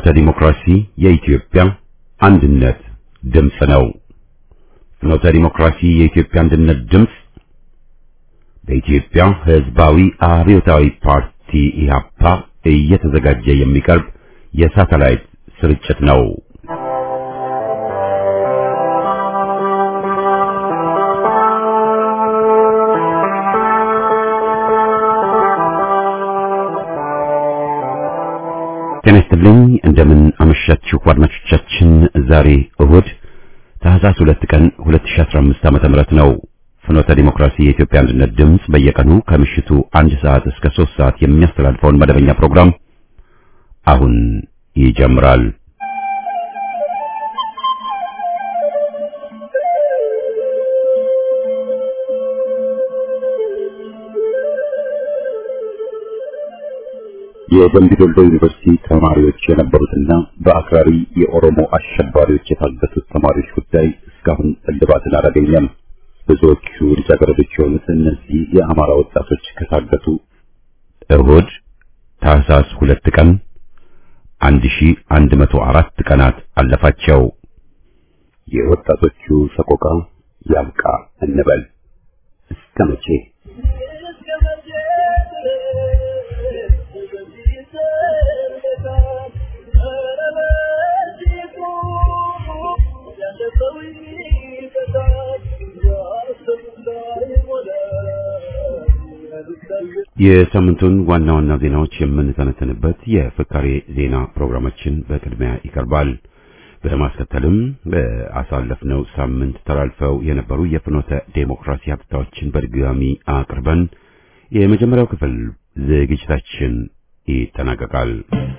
ፍኖተ ዲሞክራሲ የኢትዮጵያ አንድነት ድምፅ ነው። ፍኖተ ዲሞክራሲ የኢትዮጵያ አንድነት ድምፅ በኢትዮጵያ ሕዝባዊ አብዮታዊ ፓርቲ ኢህአፓ እየተዘጋጀ የሚቀርብ የሳተላይት ስርጭት ነው። ጤና ይስጥልኝ። እንደምን አመሻችሁ አድማጮቻችን። ዛሬ እሁድ ታህሳስ 2 ቀን 2015 ዓመተ ምህረት ነው። ፍኖተ ዲሞክራሲ የኢትዮጵያ አንድነት ድምፅ በየቀኑ ከምሽቱ አንድ ሰዓት እስከ 3 ሰዓት የሚያስተላልፈውን መደበኛ ፕሮግራም አሁን ይጀምራል። የደምቢ ዶሎ ዩኒቨርሲቲ ተማሪዎች የነበሩትና በአክራሪ የኦሮሞ አሸባሪዎች የታገቱት ተማሪዎች ጉዳይ እስካሁን እልባትን አላገኘም። ብዙዎቹ ልጃገረዶች የሆኑት እነዚህ የአማራ ወጣቶች ከታገቱ እሁድ ታህሳስ ሁለት ቀን 1104 ቀናት አለፋቸው። የወጣቶቹ ሰቆቃ ያብቃ እንበል እስከ መቼ? የሳምንቱን ዋና ዋና ዜናዎች የምንተነተንበት የፍካሬ ዜና ፕሮግራማችን በቅድሚያ ይቀርባል። በማስከተልም በአሳለፍነው ሳምንት ተላልፈው የነበሩ የፍኖተ ዴሞክራሲ ሀብታዎችን በድጋሚ አቅርበን የመጀመሪያው ክፍል ዝግጅታችን ይጠናቀቃል።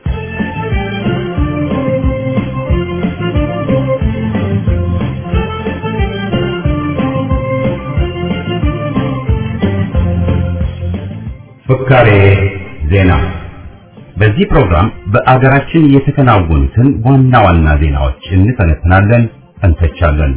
ፍካሬ ዜና። በዚህ ፕሮግራም በአገራችን የተከናወኑትን ዋና ዋና ዜናዎች እንተነትናለን፣ እንተቻለን።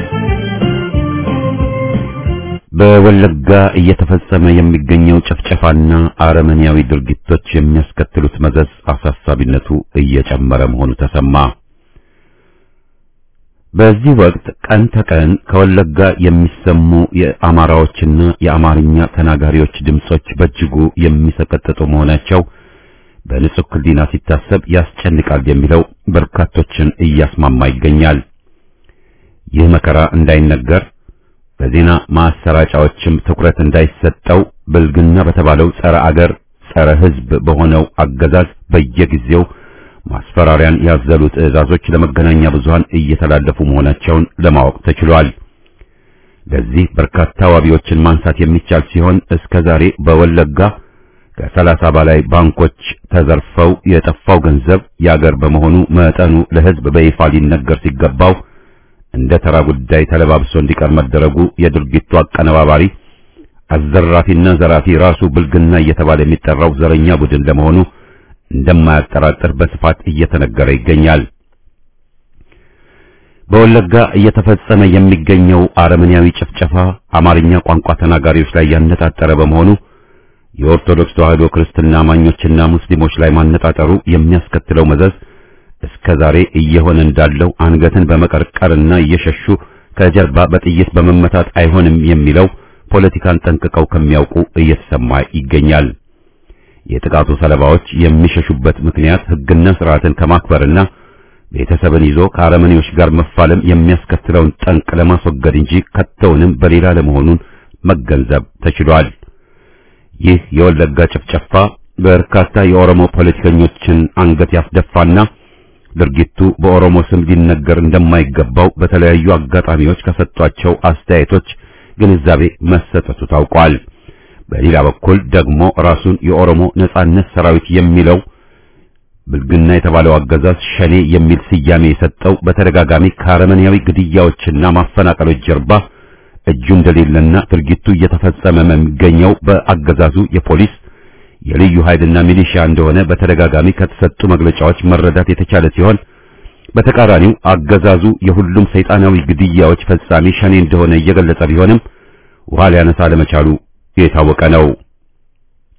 በወለጋ እየተፈጸመ የሚገኘው ጭፍጨፋና አረመኔያዊ ድርጊቶች የሚያስከትሉት መዘዝ አሳሳቢነቱ እየጨመረ መሆኑ ተሰማ። በዚህ ወቅት ቀን ተቀን ከወለጋ የሚሰሙ የአማራዎችና የአማርኛ ተናጋሪዎች ድምጾች በእጅጉ የሚሰቀጥጡ መሆናቸው በንጹህ ሕሊና ሲታሰብ ያስጨንቃል የሚለው በርካቶችን እያስማማ ይገኛል። ይህ መከራ እንዳይነገር በዜና ማሰራጫዎችም ትኩረት እንዳይሰጠው ብልግና በተባለው ጸረ አገር ጸረ ሕዝብ በሆነው አገዛዝ በየጊዜው ማስፈራሪያን ያዘሉ ትዕዛዞች ለመገናኛ ብዙሃን እየተላለፉ መሆናቸውን ለማወቅ ተችሏል። ለዚህ በርካታ ዋቢዎችን ማንሳት የሚቻል ሲሆን እስከ ዛሬ በወለጋ ከሰላሳ በላይ ባንኮች ተዘርፈው የጠፋው ገንዘብ የአገር በመሆኑ መጠኑ ለሕዝብ በይፋ ሊነገር ሲገባው እንደ ተራ ጉዳይ ተለባብሶ እንዲቀር መደረጉ የድርጊቱ አቀነባባሪ አዘራፊና ዘራፊ ራሱ ብልግና እየተባለ የሚጠራው ዘረኛ ቡድን ለመሆኑ እንደማያጠራጥር በስፋት እየተነገረ ይገኛል። በወለጋ እየተፈጸመ የሚገኘው አረመኔያዊ ጭፍጨፋ አማርኛ ቋንቋ ተናጋሪዎች ላይ ያነጣጠረ በመሆኑ የኦርቶዶክስ ተዋሕዶ ክርስትና አማኞችና ሙስሊሞች ላይ ማነጣጠሩ የሚያስከትለው መዘዝ እስከ ዛሬ እየሆነ እንዳለው አንገትን በመቀርቀርና እየሸሹ ከጀርባ በጥይት በመመታት አይሆንም የሚለው ፖለቲካን ጠንቅቀው ከሚያውቁ እየተሰማ ይገኛል። የጥቃቱ ሰለባዎች የሚሸሹበት ምክንያት ሕግና ስርዓትን ከማክበርና ቤተሰብን ይዞ ከአረመኔዎች ጋር መፋለም የሚያስከትለውን ጠንቅ ለማስወገድ እንጂ ከተውንም በሌላ ለመሆኑን መገንዘብ ተችሏል። ይህ የወለጋ ጭፍጨፋ በርካታ የኦሮሞ ፖለቲከኞችን አንገት ያስደፋና ድርጊቱ በኦሮሞ ስም ሊነገር እንደማይገባው በተለያዩ አጋጣሚዎች ከሰጧቸው አስተያየቶች ግንዛቤ መሰጠቱ ታውቋል። በሌላ በኩል ደግሞ ራሱን የኦሮሞ ነጻነት ሰራዊት የሚለው ብልግና የተባለው አገዛዝ ሸኔ የሚል ስያሜ የሰጠው በተደጋጋሚ ከአረመኔያዊ ግድያዎችና ማፈናቀሎች ጀርባ እጁ እንደሌለና ድርጊቱ እየተፈጸመ የሚገኘው በአገዛዙ የፖሊስ የልዩ ኃይልና ሚሊሻ እንደሆነ በተደጋጋሚ ከተሰጡ መግለጫዎች መረዳት የተቻለ ሲሆን በተቃራኒው አገዛዙ የሁሉም ሰይጣናዊ ግድያዎች ፈጻሚ ሸኔ እንደሆነ እየገለጸ ቢሆንም ውሃ ሊያነሳ ለመቻሉ የታወቀ ነው።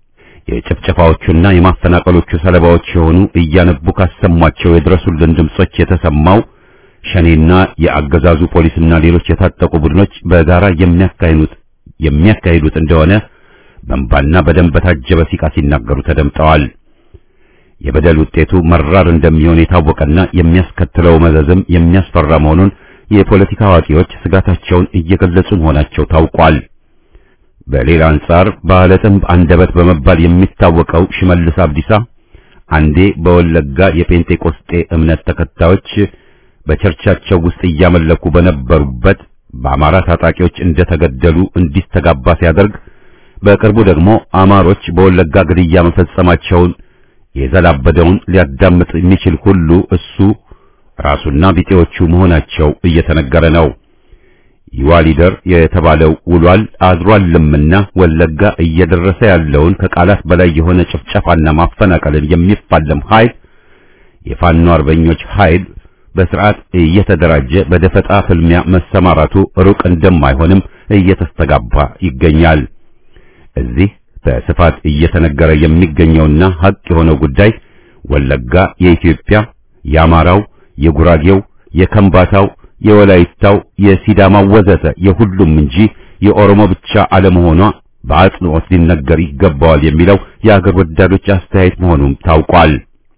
የጭፍጨፋዎቹና የማፈናቀሎቹ ሰለባዎች የሆኑ እያነቡ ካሰሟቸው የድረሱልን ድምጾች የተሰማው ሸኔና የአገዛዙ ፖሊስና ሌሎች የታጠቁ ቡድኖች በጋራ የሚያካሂዱት የሚያካሂዱት እንደሆነ በእንባና በደም በታጀበ ሲቃ ሲናገሩ ተደምጠዋል። የበደል ውጤቱ መራር እንደሚሆን የታወቀና የሚያስከትለው መዘዝም የሚያስፈራ መሆኑን የፖለቲካ አዋቂዎች ስጋታቸውን እየገለጹ መሆናቸው ታውቋል። በሌላ አንጻር ባለ ጥንብ አንደበት በመባል የሚታወቀው ሽመልስ አብዲሳ አንዴ በወለጋ የጴንጤቆስጤ እምነት ተከታዮች በቸርቻቸው ውስጥ እያመለኩ በነበሩበት በአማራ ታጣቂዎች እንደተገደሉ እንዲስተጋባ ሲያደርግ በቅርቡ ደግሞ አማሮች በወለጋ ግድያ መፈጸማቸውን የዘላበደውን ሊያዳምጥ የሚችል ሁሉ እሱ ራሱና ቢጤዎቹ መሆናቸው እየተነገረ ነው። ይዋሊደር የተባለው ውሏል አድሯልምና ወለጋ እየደረሰ ያለውን ከቃላት በላይ የሆነ ጭፍጨፋና ማፈናቀልን የሚፋለም ኃይል የፋኖ አርበኞች ኃይል በስርዓት እየተደራጀ በደፈጣ ፍልሚያ መሰማራቱ ሩቅ እንደማይሆንም እየተስተጋባ ይገኛል። እዚህ በስፋት እየተነገረ የሚገኘውና ሀቅ የሆነው ጉዳይ ወለጋ የኢትዮጵያ፣ የአማራው፣ የጉራጌው፣ የከምባታው፣ የወላይታው፣ የሲዳማው ወዘተ የሁሉም እንጂ የኦሮሞ ብቻ አለመሆኗ በአጽንኦት ሊነገር ይገባዋል የሚለው የአገር ወዳዶች አስተያየት መሆኑም ታውቋል።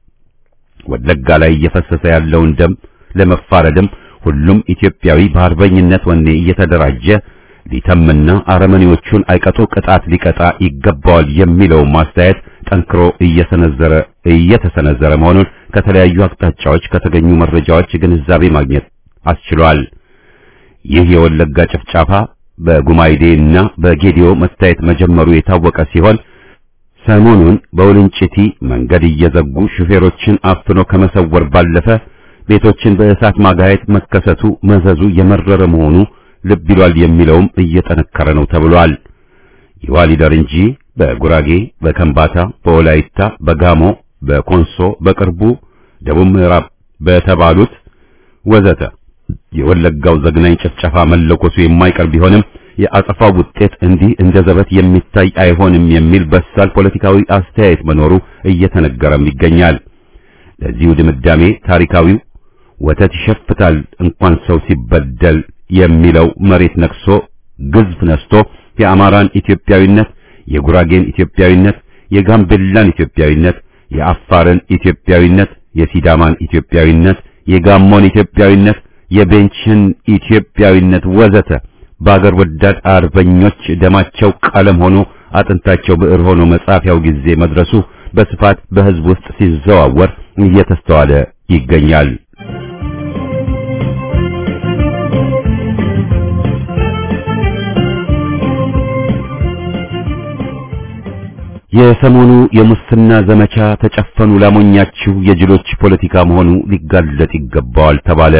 ወለጋ ላይ እየፈሰሰ ያለውን ደም ለመፋረድም ሁሉም ኢትዮጵያዊ በአርበኝነት ወኔ እየተደራጀ ሊተምና አረመኔዎቹን አይቀጡ ቅጣት ሊቀጣ ይገባዋል የሚለው ማስተያየት ጠንክሮ እየሰነዘረ እየተሰነዘረ መሆኑን ከተለያዩ አቅጣጫዎች ከተገኙ መረጃዎች ግንዛቤ ማግኘት አስችሏል። ይህ የወለጋ ጭፍጫፋ በጉማይዴና በጌዲዮ መታየት መጀመሩ የታወቀ ሲሆን ሰሞኑን በውልንጭቲ መንገድ እየዘጉ ሹፌሮችን አፍኖ ከመሰወር ባለፈ ቤቶችን በእሳት ማጋየት መከሰቱ መዘዙ የመረረ መሆኑ ልብ ይሏል የሚለውም እየጠነከረ ነው ተብሏል። ይዋሊደር እንጂ በጉራጌ፣ በከምባታ፣ በወላይታ፣ በጋሞ፣ በኮንሶ በቅርቡ ደቡብ ምዕራብ በተባሉት ወዘተ የወለጋው ዘግናኝ ጭፍጨፋ መለኮሱ የማይቀር ቢሆንም የአጸፋው ውጤት እንዲህ እንደ ዘበት የሚታይ አይሆንም የሚል በሳል ፖለቲካዊ አስተያየት መኖሩ እየተነገረም ይገኛል። ለዚሁ ድምዳሜ ታሪካዊው ወተት ይሸፍታል እንኳን ሰው ሲበደል የሚለው መሬት ነክሶ ግዝፍ ነስቶ የአማራን ኢትዮጵያዊነት፣ የጉራጌን ኢትዮጵያዊነት፣ የጋምቤላን ኢትዮጵያዊነት፣ የአፋርን ኢትዮጵያዊነት፣ የሲዳማን ኢትዮጵያዊነት፣ የጋሞን ኢትዮጵያዊነት፣ የቤንችን ኢትዮጵያዊነት ወዘተ በአገር ወዳድ አርበኞች ደማቸው ቀለም ሆኖ አጥንታቸው ብዕር ሆኖ መጻፊያው ጊዜ መድረሱ በስፋት በሕዝብ ውስጥ ሲዘዋወር እየተስተዋለ ይገኛል። የሰሞኑ የሙስና ዘመቻ ተጨፈኑ ላሞኛችሁ የጅሎች ፖለቲካ መሆኑ ሊጋለጥ ይገባዋል ተባለ።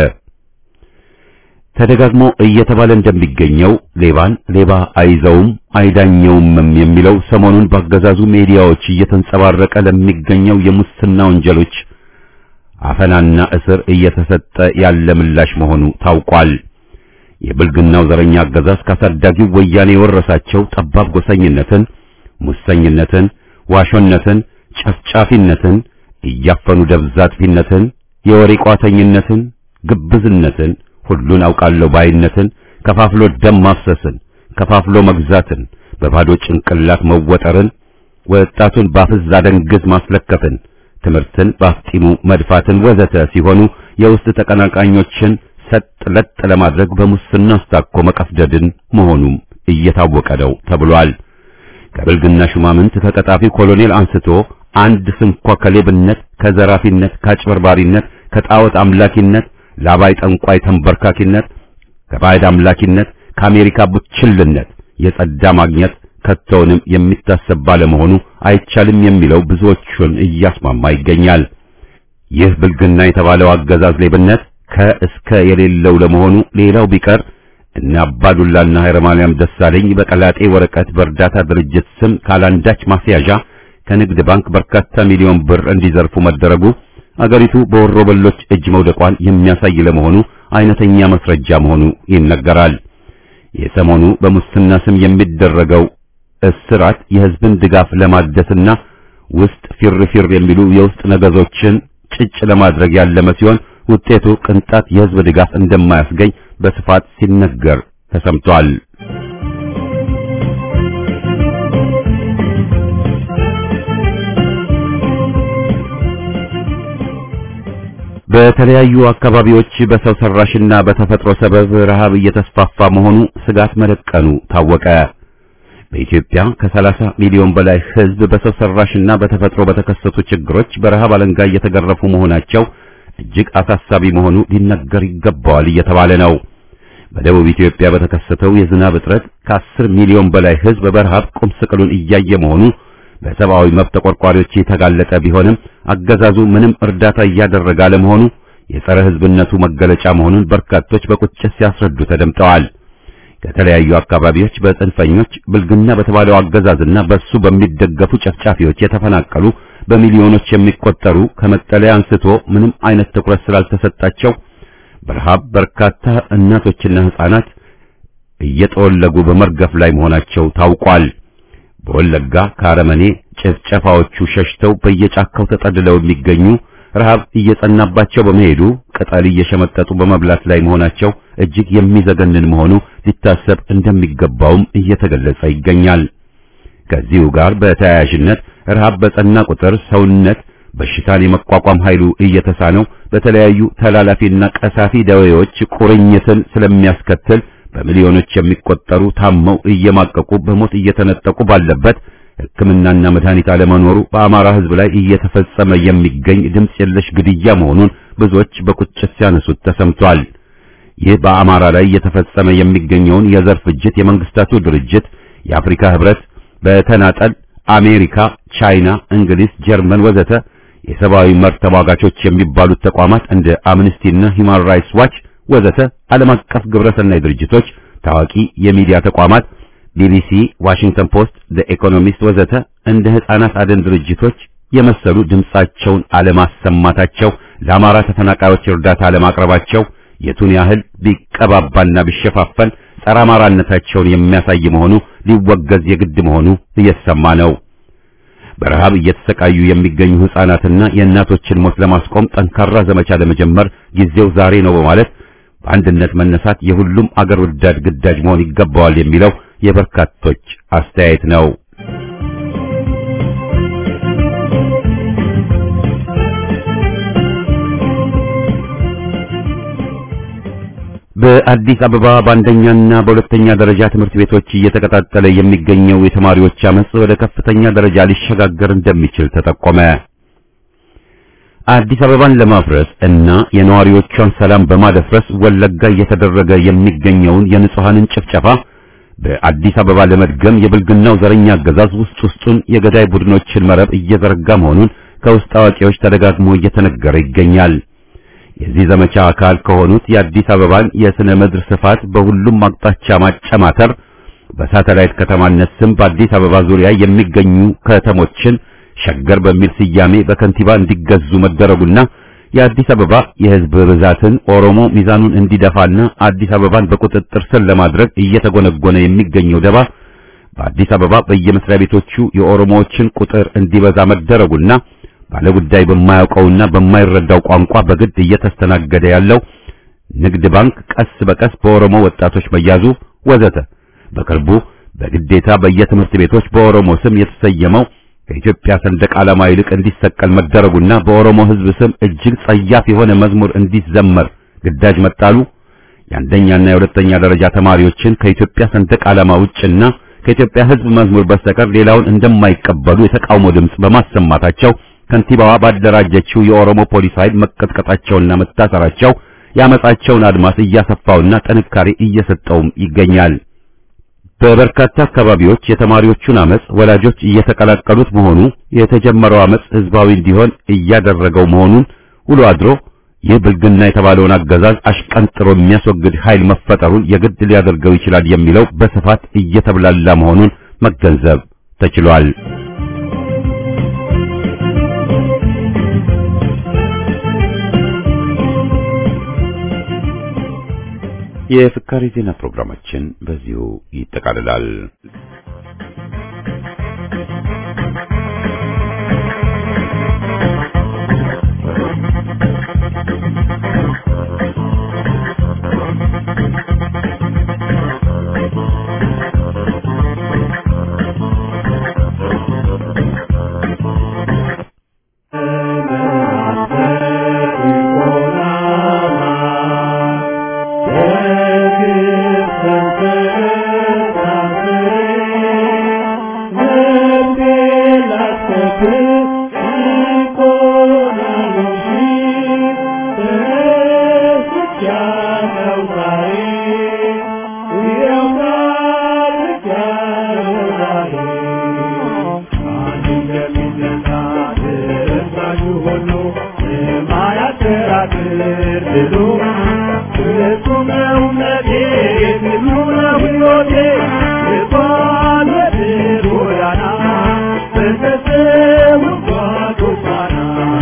ተደጋግሞ እየተባለ እንደሚገኘው ሌባን ሌባ አይዘውም አይዳኘውም የሚለው ሰሞኑን በአገዛዙ ሚዲያዎች እየተንጸባረቀ ለሚገኘው የሙስና ወንጀሎች አፈናና እስር እየተሰጠ ያለ ምላሽ መሆኑ ታውቋል። የብልግናው ዘረኛ አገዛዝ ካሳዳጊው ወያኔ የወረሳቸው ጠባብ ጎሰኝነትን፣ ሙሰኝነትን፣ ዋሾነትን፣ ጨፍጫፊነትን፣ እያፈኑ ደብዛ አጥፊነትን፣ የወሬ ቋተኝነትን፣ ግብዝነትን ሁሉን አውቃለሁ ባይነትን፣ ከፋፍሎ ደም ማፍሰስን፣ ከፋፍሎ መግዛትን፣ በባዶ ጭንቅላት መወጠርን፣ ወጣቱን ባፍዝ አደንግዝ ማስለከፍን፣ ትምህርትን በአፍጢሙ መድፋትን ወዘተ ሲሆኑ የውስጥ ተቀናቃኞችን ሰጥ ለጥ ለማድረግ በሙስና አስታኮ መቀፍደድን መሆኑም እየታወቀ ነው ተብሏል። ከብልግና ሹማምንት ከቀጣፊው ኮሎኔል አንስቶ አንድ ስንኳ ከሌብነት፣ ከዘራፊነት፣ ከአጭበርባሪነት፣ ከጣዖት አምላኪነት ላባይ ጠንቋይ ተንበርካኪነት ከባዕድ አምላኪነት ከአሜሪካ ቡችልነት የጸዳ ማግኘት ከቶውንም የሚታሰብ ባለመሆኑ አይቻልም የሚለው ብዙዎቹን እያስማማ ይገኛል። ይህ ብልግና የተባለው አገዛዝ ሌብነት ከእስከ የሌለው ለመሆኑ ሌላው ቢቀር እነ አባዱላና ኃይለማርያም ደሳለኝ በቀላጤ ወረቀት በእርዳታ ድርጅት ስም ካላንዳች ማስያዣ ከንግድ ባንክ በርካታ ሚሊዮን ብር እንዲዘርፉ መደረጉ አገሪቱ በወሮበሎች እጅ መውደቋን የሚያሳይ ለመሆኑ አይነተኛ መስረጃ መሆኑ ይነገራል። የሰሞኑ በሙስና ስም የሚደረገው እስራት የህዝብን ድጋፍ ለማደስና ውስጥ ፊር ፊር የሚሉ የውስጥ ነገዞችን ጭጭ ለማድረግ ያለመ ሲሆን ውጤቱ ቅንጣት የህዝብ ድጋፍ እንደማያስገኝ በስፋት ሲነገር ተሰምቷል። በተለያዩ አካባቢዎች በሰው ሰራሽና በተፈጥሮ ሰበብ ረሃብ እየተስፋፋ መሆኑ ስጋት መደቀኑ ታወቀ። በኢትዮጵያ ከ30 ሚሊዮን በላይ ህዝብ በሰው ሰራሽና በተፈጥሮ በተከሰቱ ችግሮች በረሃብ አለንጋ እየተገረፉ መሆናቸው እጅግ አሳሳቢ መሆኑ ሊነገር ይገባዋል እየተባለ ነው። በደቡብ ኢትዮጵያ በተከሰተው የዝናብ እጥረት ከ10 ሚሊዮን በላይ ህዝብ በረሃብ ቁም ስቅሉን እያየ መሆኑ በሰብአዊ መብት ተቆርቋሪዎች የተጋለጠ ቢሆንም አገዛዙ ምንም እርዳታ እያደረገ አለመሆኑ የጸረ ህዝብነቱ መገለጫ መሆኑን በርካቶች በቁጭት ሲያስረዱ ተደምጠዋል። ከተለያዩ አካባቢዎች በጽንፈኞች ብልግና በተባለው አገዛዝና በሱ በሚደገፉ ጨፍጫፊዎች የተፈናቀሉ በሚሊዮኖች የሚቆጠሩ ከመጠለያ አንስቶ ምንም አይነት ትኩረት ስላልተሰጣቸው በረሃብ በርካታ እናቶችና ህፃናት እየጠወለጉ በመርገፍ ላይ መሆናቸው ታውቋል። በወለጋ ከአረመኔ ጭፍጨፋዎቹ ሸሽተው በየጫካው ተጠልለው የሚገኙ ረሃብ እየጸናባቸው በመሄዱ ቅጠል እየሸመጠጡ በመብላት ላይ መሆናቸው እጅግ የሚዘገንን መሆኑ ሊታሰብ እንደሚገባውም እየተገለጸ ይገኛል። ከዚሁ ጋር በተያያዥነት ረሃብ በጸና ቁጥር ሰውነት በሽታን የመቋቋም ኃይሉ እየተሳነው በተለያዩ ተላላፊና ቀሳፊ ደዌዎች ቁርኝትን ስለሚያስከትል በሚሊዮኖች የሚቆጠሩ ታመው እየማቀቁ በሞት እየተነጠቁ ባለበት ሕክምናና መድኃኒት አለመኖሩ በአማራ ሕዝብ ላይ እየተፈጸመ የሚገኝ ድምፅ የለሽ ግድያ መሆኑን ብዙዎች በቁጭት ሲያነሱት ተሰምቷል። ይህ በአማራ ላይ እየተፈጸመ የሚገኘውን የዘር ፍጅት የመንግስታቱ ድርጅት፣ የአፍሪካ ሕብረት በተናጠል አሜሪካ፣ ቻይና፣ እንግሊዝ፣ ጀርመን ወዘተ የሰብአዊ መብት ተሟጋቾች የሚባሉት ተቋማት እንደ አምነስቲና ሂማን ራይትስ ዋች ወዘተ ዓለም አቀፍ ግብረሰናይ ድርጅቶች፣ ታዋቂ የሚዲያ ተቋማት ቢቢሲ፣ ዋሽንግተን ፖስት፣ ዘ ኢኮኖሚስት ወዘተ እንደ ሕፃናት አደን ድርጅቶች የመሰሉ ድምጻቸውን አለማሰማታቸው፣ ለአማራ ተፈናቃዮች እርዳታ አለማቅረባቸው የቱን ያህል ቢቀባባና ቢሸፋፈን ጸረ አማራነታቸውን የሚያሳይ መሆኑ ሊወገዝ የግድ መሆኑ እየተሰማ ነው። በረሃብ እየተሰቃዩ የሚገኙ ሕፃናትና የእናቶችን ሞት ለማስቆም ጠንካራ ዘመቻ ለመጀመር ጊዜው ዛሬ ነው በማለት በአንድነት መነሳት የሁሉም አገር ወዳድ ግዳጅ መሆን ይገባዋል የሚለው የበርካቶች አስተያየት ነው። በአዲስ አበባ በአንደኛና በሁለተኛ ደረጃ ትምህርት ቤቶች እየተቀጣጠለ የሚገኘው የተማሪዎች አመጽ ወደ ከፍተኛ ደረጃ ሊሸጋገር እንደሚችል ተጠቆመ። አዲስ አበባን ለማፍረስ እና የነዋሪዎቿን ሰላም በማደፍረስ ወለጋ እየተደረገ የሚገኘውን የንጹሃንን ጭፍጨፋ በአዲስ አበባ ለመድገም የብልግናው ዘረኛ አገዛዝ ውስጥ ውስጡን የገዳይ ቡድኖችን መረብ እየዘረጋ መሆኑን ከውስጥ አዋቂዎች ተደጋግሞ እየተነገረ ይገኛል። የዚህ ዘመቻ አካል ከሆኑት የአዲስ አበባን የስነ ምድር ስፋት በሁሉም አቅጣጫ ማጨማተር፣ በሳተላይት ከተማነት ስም በአዲስ አበባ ዙሪያ የሚገኙ ከተሞችን ሸገር በሚል ስያሜ በከንቲባ እንዲገዙ መደረጉና የአዲስ አበባ የሕዝብ ብዛትን ኦሮሞ ሚዛኑን እንዲደፋና አዲስ አበባን በቁጥጥር ስር ለማድረግ እየተጎነጎነ የሚገኘው ደባ በአዲስ አበባ በየመስሪያ ቤቶቹ የኦሮሞዎችን ቁጥር እንዲበዛ መደረጉና ባለጉዳይ በማያውቀውና በማይረዳው ቋንቋ በግድ እየተስተናገደ ያለው ንግድ ባንክ ቀስ በቀስ በኦሮሞ ወጣቶች መያዙ ወዘተ በቅርቡ በግዴታ በየትምህርት ቤቶች በኦሮሞ ስም የተሰየመው ከኢትዮጵያ ሰንደቅ ዓላማ ይልቅ እንዲሰቀል መደረጉና በኦሮሞ ሕዝብ ስም እጅግ ጸያፍ የሆነ መዝሙር እንዲዘመር ግዳጅ መጣሉ የአንደኛና የሁለተኛ ደረጃ ተማሪዎችን ከኢትዮጵያ ሰንደቅ ዓላማ ውጭና ከኢትዮጵያ ሕዝብ መዝሙር በስተቀር ሌላውን እንደማይቀበሉ የተቃውሞ ድምፅ በማሰማታቸው ከንቲባዋ ባደራጀችው የኦሮሞ ፖሊስ ኃይል መቀጥቀጣቸውና መታሰራቸው ያመጻቸውን አድማስ እያሰፋውና ጥንካሬ እየሰጠውም ይገኛል። በበርካታ አካባቢዎች የተማሪዎቹን አመጽ ወላጆች እየተቀላቀሉት መሆኑ የተጀመረው አመጽ ህዝባዊ እንዲሆን እያደረገው መሆኑን ውሎ አድሮ ይህ ብልግና የተባለውን አገዛዝ አሽቀንጥሮ የሚያስወግድ ኃይል መፈጠሩን የግድ ሊያደርገው ይችላል የሚለው በስፋት እየተብላላ መሆኑን መገንዘብ ተችሏል። የፍካሪ ዜና ፕሮግራማችን በዚሁ ይጠቃልላል። ሁሉ የማያከራክር ድሉ ፍጹም ነው እምነቴ ድሉ ነው ሕይወቴ የባለት ጎዳና በተሰው ጓዶች ፋና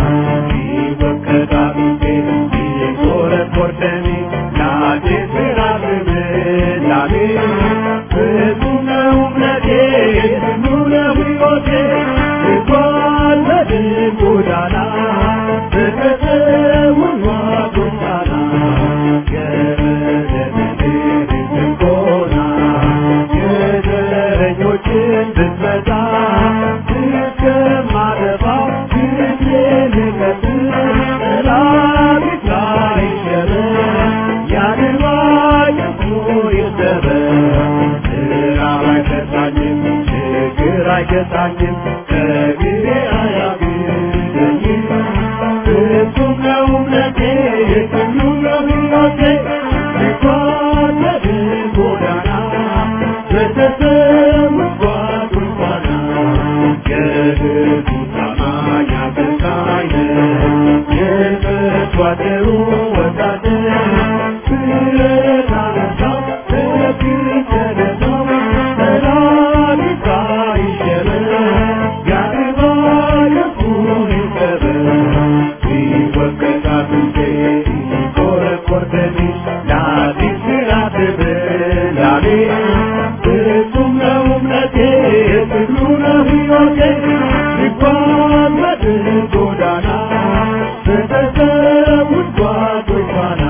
ይወቀጣሉቴ ይቆረቆር ደሜ ለአዲስ ምዕራፍ ልምላሜ ፍጹም ነው እምነቴ ድሉ ነው ሕይወቴ የባለት ጎዳና በተሰው ጓዶች ፋና የዘረኞችን ብትመጣ እስከማጠፋ ጊዜ ልቀጥል ጠላፊት ላይ ሸበር ያድርባይ እኮ ይሰበር ስራብ አይፈታኝም ችግር አይገታኝም ከጊዜ አያግደኝም ፍጹም ነው እምነቴ ሁሉ ነው ሕይወቴ ሲጓደድ ጎዳና በተሰውት ጓዶች ፋና የሕዝቡ ታማኝ አገልጋይ ነህ የምትዋደሩ ወታደር ብረት አነሳው በፊት ተነሳው ጠላት ይታይሸበር ያድባ የፉን ይሰበር ይወቀጣል እንዴ ይቆረቆር ደሜ ለአዲስ ምዕራፍ ልምላሜ ፍጹም ነው እምነቴ ትግሉ ነው ሕይወቴ ሲጓዝ በድል ጎዳና በተሰውት ጓዶች ፋና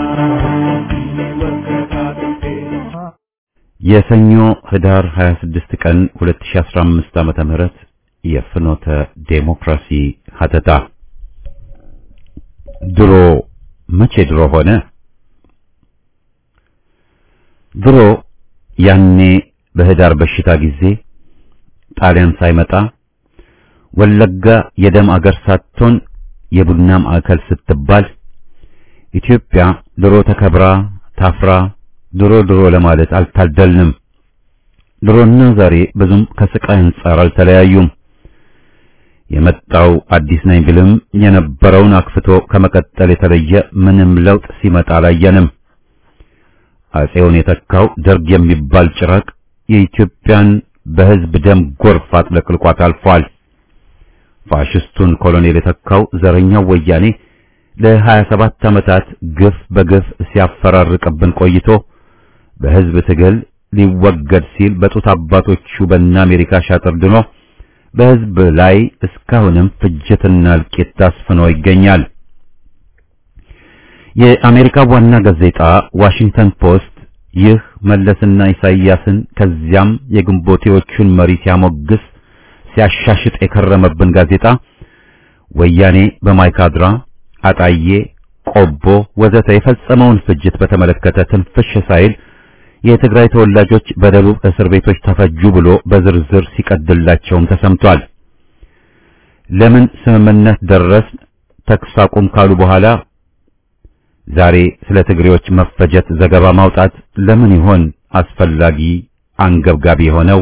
ይወቀጣል እንዴ የሰኞ ህዳር 26 ቀን 2015 ዓመተ ምህረት የፍኖተ ዴሞክራሲ ሀተታ ድሮ መቼ ድሮ ሆነ? ድሮ ያኔ በህዳር በሽታ ጊዜ ጣሊያን ሳይመጣ ወለጋ የደም አገር ሳትሆን የቡና ማዕከል ስትባል ኢትዮጵያ ድሮ ተከብራ ታፍራ ድሮ ድሮ ለማለት አልታደልንም። ድሮና ዛሬ ብዙም ከስቃይ አንጻር አልተለያዩም። የመጣው አዲስ ነኝ ቢልም የነበረውን አክፍቶ ከመቀጠል የተለየ ምንም ለውጥ ሲመጣ አላየንም። አጼውን የተካው ደርግ የሚባል ጭራቅ የኢትዮጵያን በህዝብ ደም ጎርፍ አጥለቅልቋት አልፏል። ፋሽስቱን ኮሎኔል የተካው ዘረኛው ወያኔ ለሀያ ሰባት ዓመታት ግፍ በግፍ ሲያፈራርቅብን ቆይቶ በህዝብ ትግል ሊወገድ ሲል በጡት አባቶቹ በእነ አሜሪካ ሻጥር ድኖ በህዝብ ላይ እስካሁንም ፍጅትና እልቂት ታስፍኖ ይገኛል። የአሜሪካ ዋና ጋዜጣ ዋሽንግተን ፖስት ይህ መለስና ኢሳይያስን ከዚያም የግንቦቴዎቹን መሪ ሲያሞግስ ሲያሻሽጥ የከረመብን ጋዜጣ ወያኔ በማይካድራ አጣዬ፣ ቆቦ ወዘተ የፈጸመውን ፍጅት በተመለከተ ትንፍሽ ሳይል የትግራይ ተወላጆች በደቡብ እስር ቤቶች ተፈጁ ብሎ በዝርዝር ሲቀድላቸውም ተሰምቷል። ለምን ስምምነት ደረስ ተኩስ አቁም ካሉ በኋላ ዛሬ ስለ ትግሬዎች መፈጀት ዘገባ ማውጣት ለምን ይሆን አስፈላጊ አንገብጋቢ የሆነው?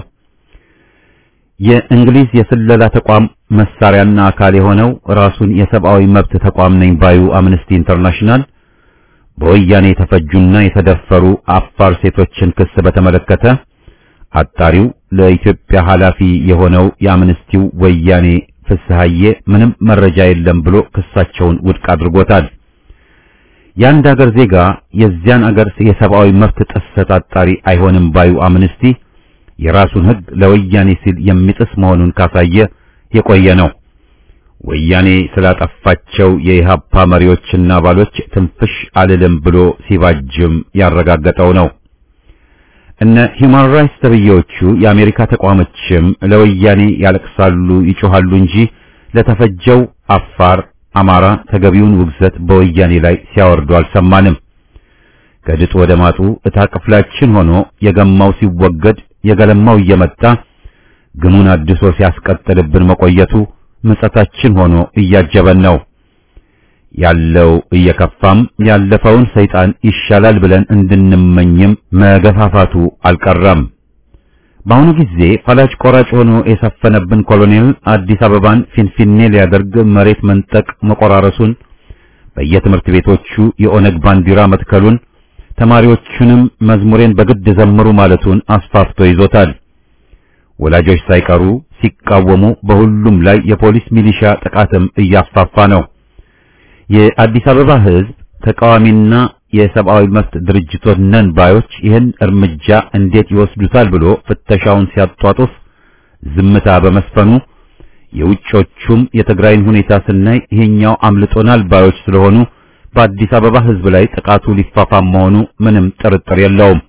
የእንግሊዝ የስለላ ተቋም መሳሪያና አካል የሆነው ራሱን የሰብአዊ መብት ተቋም ነኝ ባዩ አምነስቲ ኢንተርናሽናል በወያኔ የተፈጁና የተደፈሩ አፋር ሴቶችን ክስ በተመለከተ አጣሪው ለኢትዮጵያ ኃላፊ የሆነው የአምነስቲው ወያኔ ፍስሐዬ ምንም መረጃ የለም ብሎ ክሳቸውን ውድቅ አድርጎታል። የአንድ አገር ዜጋ የዚያን አገር የሰብአዊ መብት ጥሰት አጣሪ አይሆንም ባዩ አምነስቲ የራሱን ሕግ ለወያኔ ሲል የሚጥስ መሆኑን ካሳየ የቆየ ነው። ወያኔ ስላጠፋቸው የኢሃፓ መሪዎችና አባሎች ትንፍሽ አልልም ብሎ ሲባጅም ያረጋገጠው ነው። እነ ሂውማን ራይትስ ተብዬዎቹ የአሜሪካ ተቋሞችም ለወያኔ ያለቅሳሉ፣ ይጮሃሉ እንጂ ለተፈጀው አፋር፣ አማራ ተገቢውን ውግዘት በወያኔ ላይ ሲያወርዱ አልሰማንም። ከድጡ ወደ ማጡ እታ ክፍላችን ሆኖ የገማው ሲወገድ የገለማው እየመጣ ግሙን አድሶ ሲያስቀጥልብን መቆየቱ ምጸታችን ሆኖ እያጀበን ነው። ያለው እየከፋም ያለፈውን ሰይጣን ይሻላል ብለን እንድንመኝም መገፋፋቱ አልቀረም። በአሁኑ ጊዜ ፈላጭ ቆራጭ ሆኖ የሰፈነብን ኮሎኔል አዲስ አበባን ፊንፊኔ ሊያደርግ መሬት መንጠቅ መቆራረሱን፣ በየትምህርት ቤቶቹ የኦነግ ባንዲራ መትከሉን፣ ተማሪዎቹንም መዝሙሬን በግድ ዘምሩ ማለቱን አስፋፍቶ ይዞታል። ወላጆች ሳይቀሩ ሲቃወሙ በሁሉም ላይ የፖሊስ ሚሊሻ ጥቃትም እያፋፋ ነው። የአዲስ አበባ ሕዝብ ተቃዋሚና የሰብአዊ መብት ድርጅቶች ነን ባዮች ይህን እርምጃ እንዴት ይወስዱታል ብሎ ፍተሻውን ሲያጧጡፍ ዝምታ በመስፈኑ የውጮቹም የትግራይን ሁኔታ ስናይ ይሄኛው አምልጦናል ባዮች ስለሆኑ በአዲስ አበባ ሕዝብ ላይ ጥቃቱ ሊፋፋም መሆኑ ምንም ጥርጥር የለውም።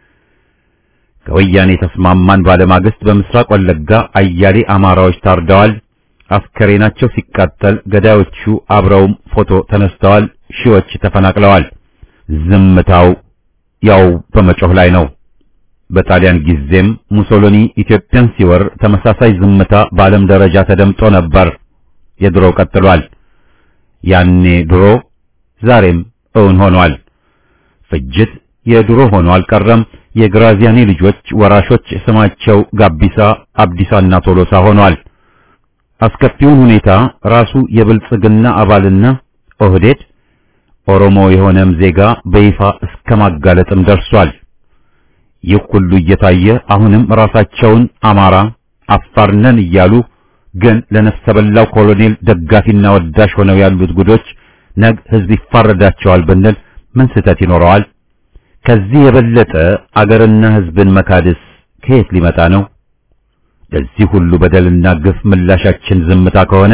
ከወያኔ ተስማማን ባለማግስት በምስራቅ ወለጋ አያሌ አማራዎች ታርደዋል። አስከሬናቸው ሲቃጠል ገዳዮቹ አብረውም ፎቶ ተነስተዋል። ሺዎች ተፈናቅለዋል። ዝምታው ያው በመጮህ ላይ ነው። በጣሊያን ጊዜም ሙሶሎኒ ኢትዮጵያን ሲወር ተመሳሳይ ዝምታ በዓለም ደረጃ ተደምጦ ነበር። የድሮው ቀጥሏል። ያኔ ድሮ ዛሬም እውን ሆኗል። ፍጅት የድሮ ሆኖ አልቀረም። የግራዚያኒ ልጆች ወራሾች ስማቸው ጋቢሳ፣ አብዲሳና ቶሎሳ ሆኗል። አስከፊውን ሁኔታ ራሱ የብልጽግና አባልና ኦህዴድ ኦሮሞ የሆነም ዜጋ በይፋ እስከ ማጋለጥም ደርሷል። ይህ ሁሉ እየታየ አሁንም ራሳቸውን አማራ አፋር ነን እያሉ ግን ለነፍሰ በላው ኮሎኔል ደጋፊና ወዳሽ ሆነው ያሉት ጉዶች ነግ ሕዝብ ይፋረዳቸዋል ብንል ምን ስህተት ይኖረዋል? ከዚህ የበለጠ አገርና ሕዝብን መካድስ ከየት ሊመጣ ነው? ለዚህ ሁሉ በደልና ግፍ ምላሻችን ዝምታ ከሆነ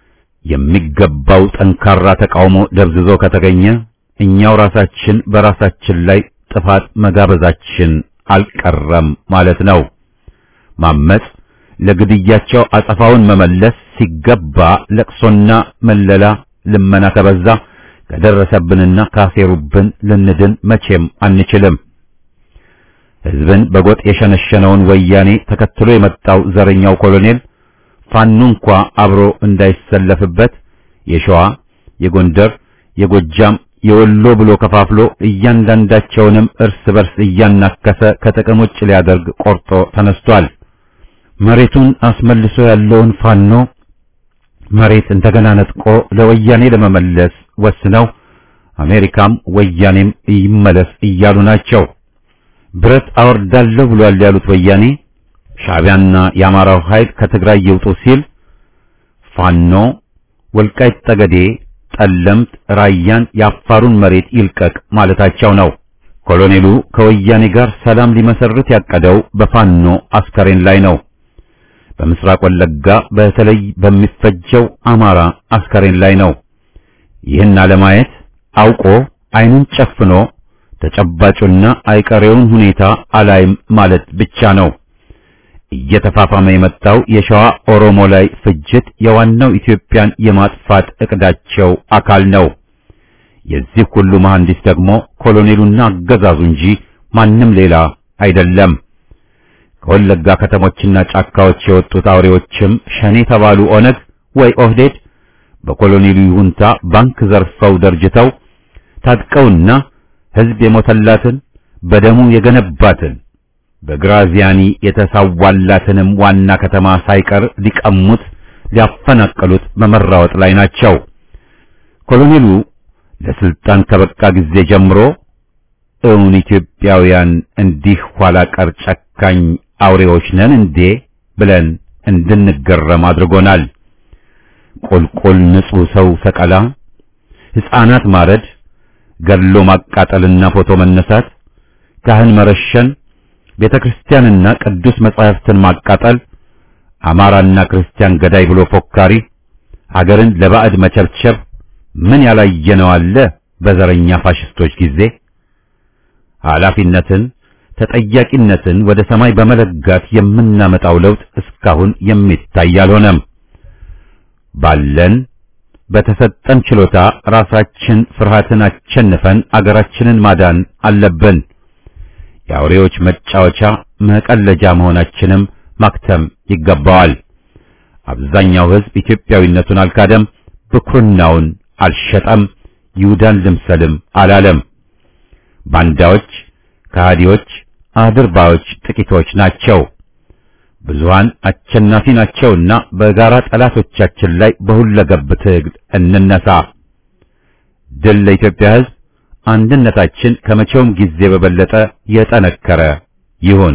የሚገባው ጠንካራ ተቃውሞ ደብዝዞ ከተገኘ እኛው ራሳችን በራሳችን ላይ ጥፋት መጋበዛችን አልቀረም ማለት ነው። ማመጽ፣ ለግድያቸው አጸፋውን መመለስ ሲገባ ለቅሶና መለላ ልመና ከበዛ ከደረሰብንና ካሴሩብን ልንድን መቼም አንችልም። ሕዝብን በጎጥ የሸነሸነውን ወያኔ ተከትሎ የመጣው ዘረኛው ኮሎኔል ፋኖ እንኳ አብሮ እንዳይሰለፍበት የሸዋ፣ የጎንደር፣ የጎጃም፣ የወሎ ብሎ ከፋፍሎ እያንዳንዳቸውንም እርስ በርስ እያናከሰ ከጥቅም ውጭ ሊያደርግ ቆርጦ ተነስቷል። መሬቱን አስመልሶ ያለውን ፋኖ መሬት እንደገና ነጥቆ ለወያኔ ለመመለስ ወስነው አሜሪካም ወያኔም ይመለስ እያሉ ናቸው። ብረት አወርዳለሁ ብሏል ያሉት ወያኔ ሻዕቢያና የአማራው ኃይል ከትግራይ ይውጡ ሲል ፋኖ ወልቃይት ጠገዴ፣ ጠለምት፣ ራያን የአፋሩን መሬት ይልቀቅ ማለታቸው ነው። ኮሎኔሉ ከወያኔ ጋር ሰላም ሊመሰርት ያቀደው በፋኖ አስከሬን ላይ ነው። በምስራቅ ወለጋ በተለይ በሚፈጀው አማራ አስከሬን ላይ ነው። ይህን አለማየት አውቆ ዓይኑን ጨፍኖ ተጨባጩና አይቀሬውን ሁኔታ አላይም ማለት ብቻ ነው። እየተፋፋመ የመጣው የሸዋ ኦሮሞ ላይ ፍጅት የዋናው ኢትዮጵያን የማጥፋት እቅዳቸው አካል ነው። የዚህ ሁሉ መሐንዲስ ደግሞ ኮሎኔሉና አገዛዙ እንጂ ማንም ሌላ አይደለም። ከወለጋ ከተሞችና ጫካዎች የወጡት አውሬዎችም ሸኔ ተባሉ ኦነግ ወይ ኦህዴድ በኮሎኔሉ ይሁንታ ባንክ ዘርፈው ደርጅተው ታጥቀውና ሕዝብ የሞተላትን በደሙ የገነባትን በግራዚያኒ የተሳዋላትንም ዋና ከተማ ሳይቀር ሊቀሙት ሊያፈናቀሉት በመራወጥ ላይ ናቸው። ኮሎኔሉ ለስልጣን ከበቃ ጊዜ ጀምሮ እውን ኢትዮጵያውያን እንዲህ ኋላ ቀር ጨካኝ አውሬዎች ነን እንዴ ብለን እንድንገረም አድርጎናል። ቁልቁል ንጹሕ ሰው ሰቀላ፣ ሕፃናት ማረድ፣ ገድሎ ማቃጠልና ፎቶ መነሳት፣ ካህን መረሸን፣ ቤተ ክርስቲያንና ቅዱስ መጻሕፍትን ማቃጠል፣ አማራና ክርስቲያን ገዳይ ብሎ ፎካሪ፣ ሀገርን ለባዕድ መቸብቸብ ምን ያላየነው አለ በዘረኛ ፋሽስቶች ጊዜ ኃላፊነትን ተጠያቂነትን ወደ ሰማይ በመለጋት የምናመጣው ለውጥ እስካሁን የሚታይ አልሆነም። ባለን በተሰጠን ችሎታ ራሳችን ፍርሃትን አሸንፈን አገራችንን ማዳን አለብን። የአውሬዎች መጫወቻ መቀለጃ መሆናችንም ማክተም ይገባዋል። አብዛኛው ሕዝብ ኢትዮጵያዊነቱን አልካደም፣ ብኩርናውን አልሸጠም፣ ይሁዳን ልምሰልም አላለም። ባንዳዎች፣ ከሃዲዎች፣ አድርባዮች ጥቂቶች ናቸው። ብዙሃን አሸናፊ ናቸውና በጋራ ጠላቶቻችን ላይ በሁለገብ ትግል እንነሳ። ድል ለኢትዮጵያ ሕዝብ! አንድነታችን ከመቼውም ጊዜ በበለጠ የጠነከረ ይሁን።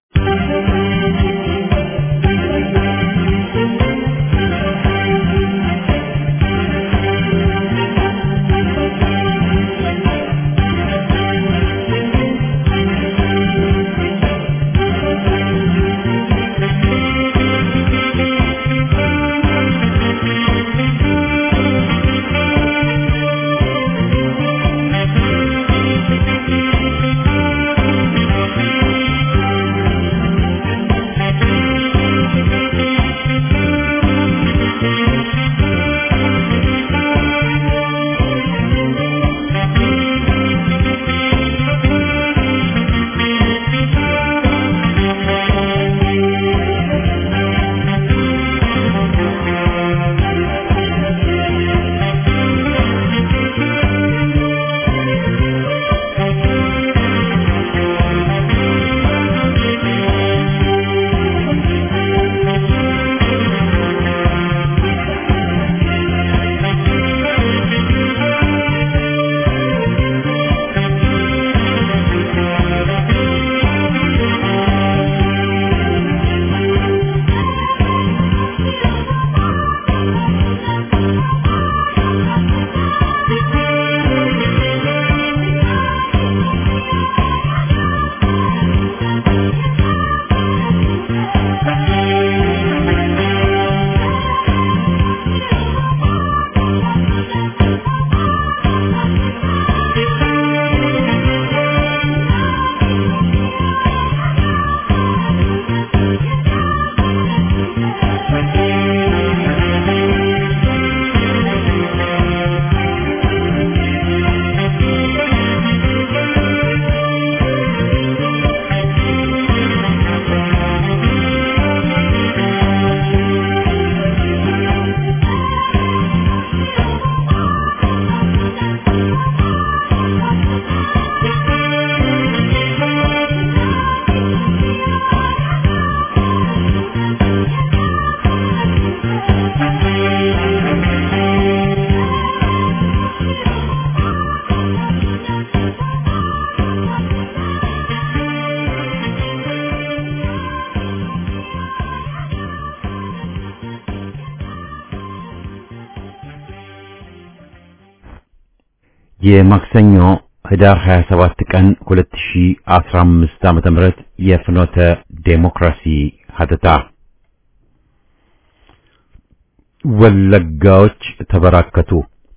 የማክሰኞ ህዳር 27 ቀን 2015 ዓመተ ምህረት የፍኖተ ዴሞክራሲ ሀተታ ወለጋዎች ተበራከቱ።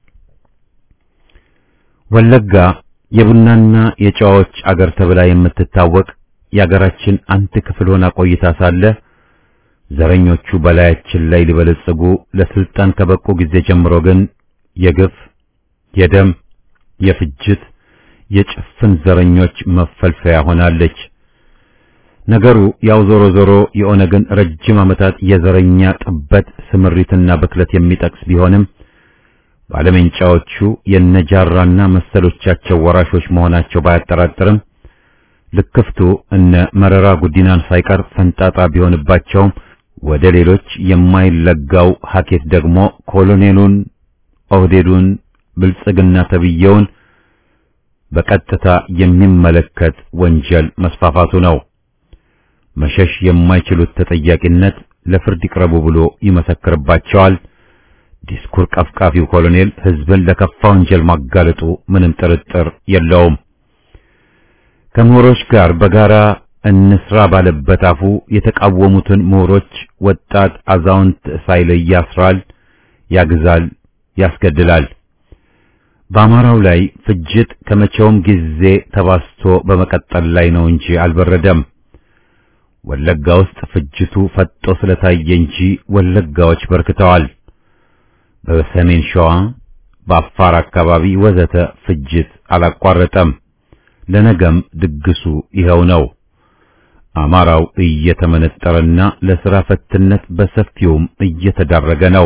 ወለጋ የቡናና የጨዋዎች አገር ተብላ የምትታወቅ የአገራችን አንድ ክፍል ሆና ቆይታ ሳለ ዘረኞቹ በላያችን ላይ ሊበለጽጉ ለስልጣን ከበቁ ጊዜ ጀምሮ ግን የግፍ የደም የፍጅት የጭፍን ዘረኞች መፈልፈያ ሆናለች። ነገሩ ያው ዞሮ ዞሮ የኦነግን ረጅም ዓመታት የዘረኛ ጥበት ስምሪትና ብክለት የሚጠቅስ ቢሆንም ባለመንጫዎቹ የነጃራና መሰሎቻቸው ወራሾች መሆናቸው ባያጠራጥርም ልክፍቱ እነ መረራ ጉዲናን ሳይቀር ፈንጣጣ ቢሆንባቸውም ወደ ሌሎች የማይለጋው ሀኬት ደግሞ ኮሎኔሉን ኦህዴዱን ብልጽግና ተብየውን በቀጥታ የሚመለከት ወንጀል መስፋፋቱ ነው። መሸሽ የማይችሉት ተጠያቂነት ለፍርድ ይቅረቡ ብሎ ይመሰክርባቸዋል። ዲስኩር ቀፍቃፊው ኮሎኔል ሕዝብን ለከፋ ወንጀል ማጋለጡ ምንም ጥርጥር የለውም። ከምሁሮች ጋር በጋራ እንስራ ባለበት አፉ የተቃወሙትን ምሁሮች ወጣት፣ አዛውንት ሳይለይ ያስራል፣ ያግዛል፣ ያስገድላል። በአማራው ላይ ፍጅት ከመቼውም ጊዜ ተባስቶ በመቀጠል ላይ ነው እንጂ አልበረደም። ወለጋ ውስጥ ፍጅቱ ፈጦ ስለታየ እንጂ ወለጋዎች በርክተዋል። በሰሜን ሸዋ፣ በአፋር አካባቢ ወዘተ ፍጅት አላቋረጠም። ለነገም ድግሱ ይኸው ነው። አማራው እየተመነጠረና ለሥራ ፈትነት በሰፊውም እየተዳረገ ነው።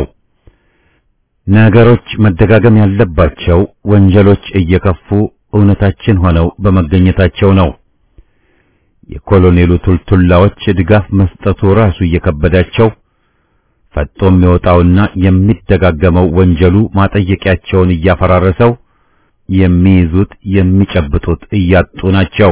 ነገሮች መደጋገም ያለባቸው ወንጀሎች እየከፉ እውነታችን ሆነው በመገኘታቸው ነው። የኮሎኔሉ ቱልቱላዎች ድጋፍ መስጠቱ ራሱ እየከበዳቸው ፈጦ የሚወጣውና የሚደጋገመው ወንጀሉ ማጠየቂያቸውን እያፈራረሰው የሚይዙት የሚጨብጡት እያጡ ናቸው።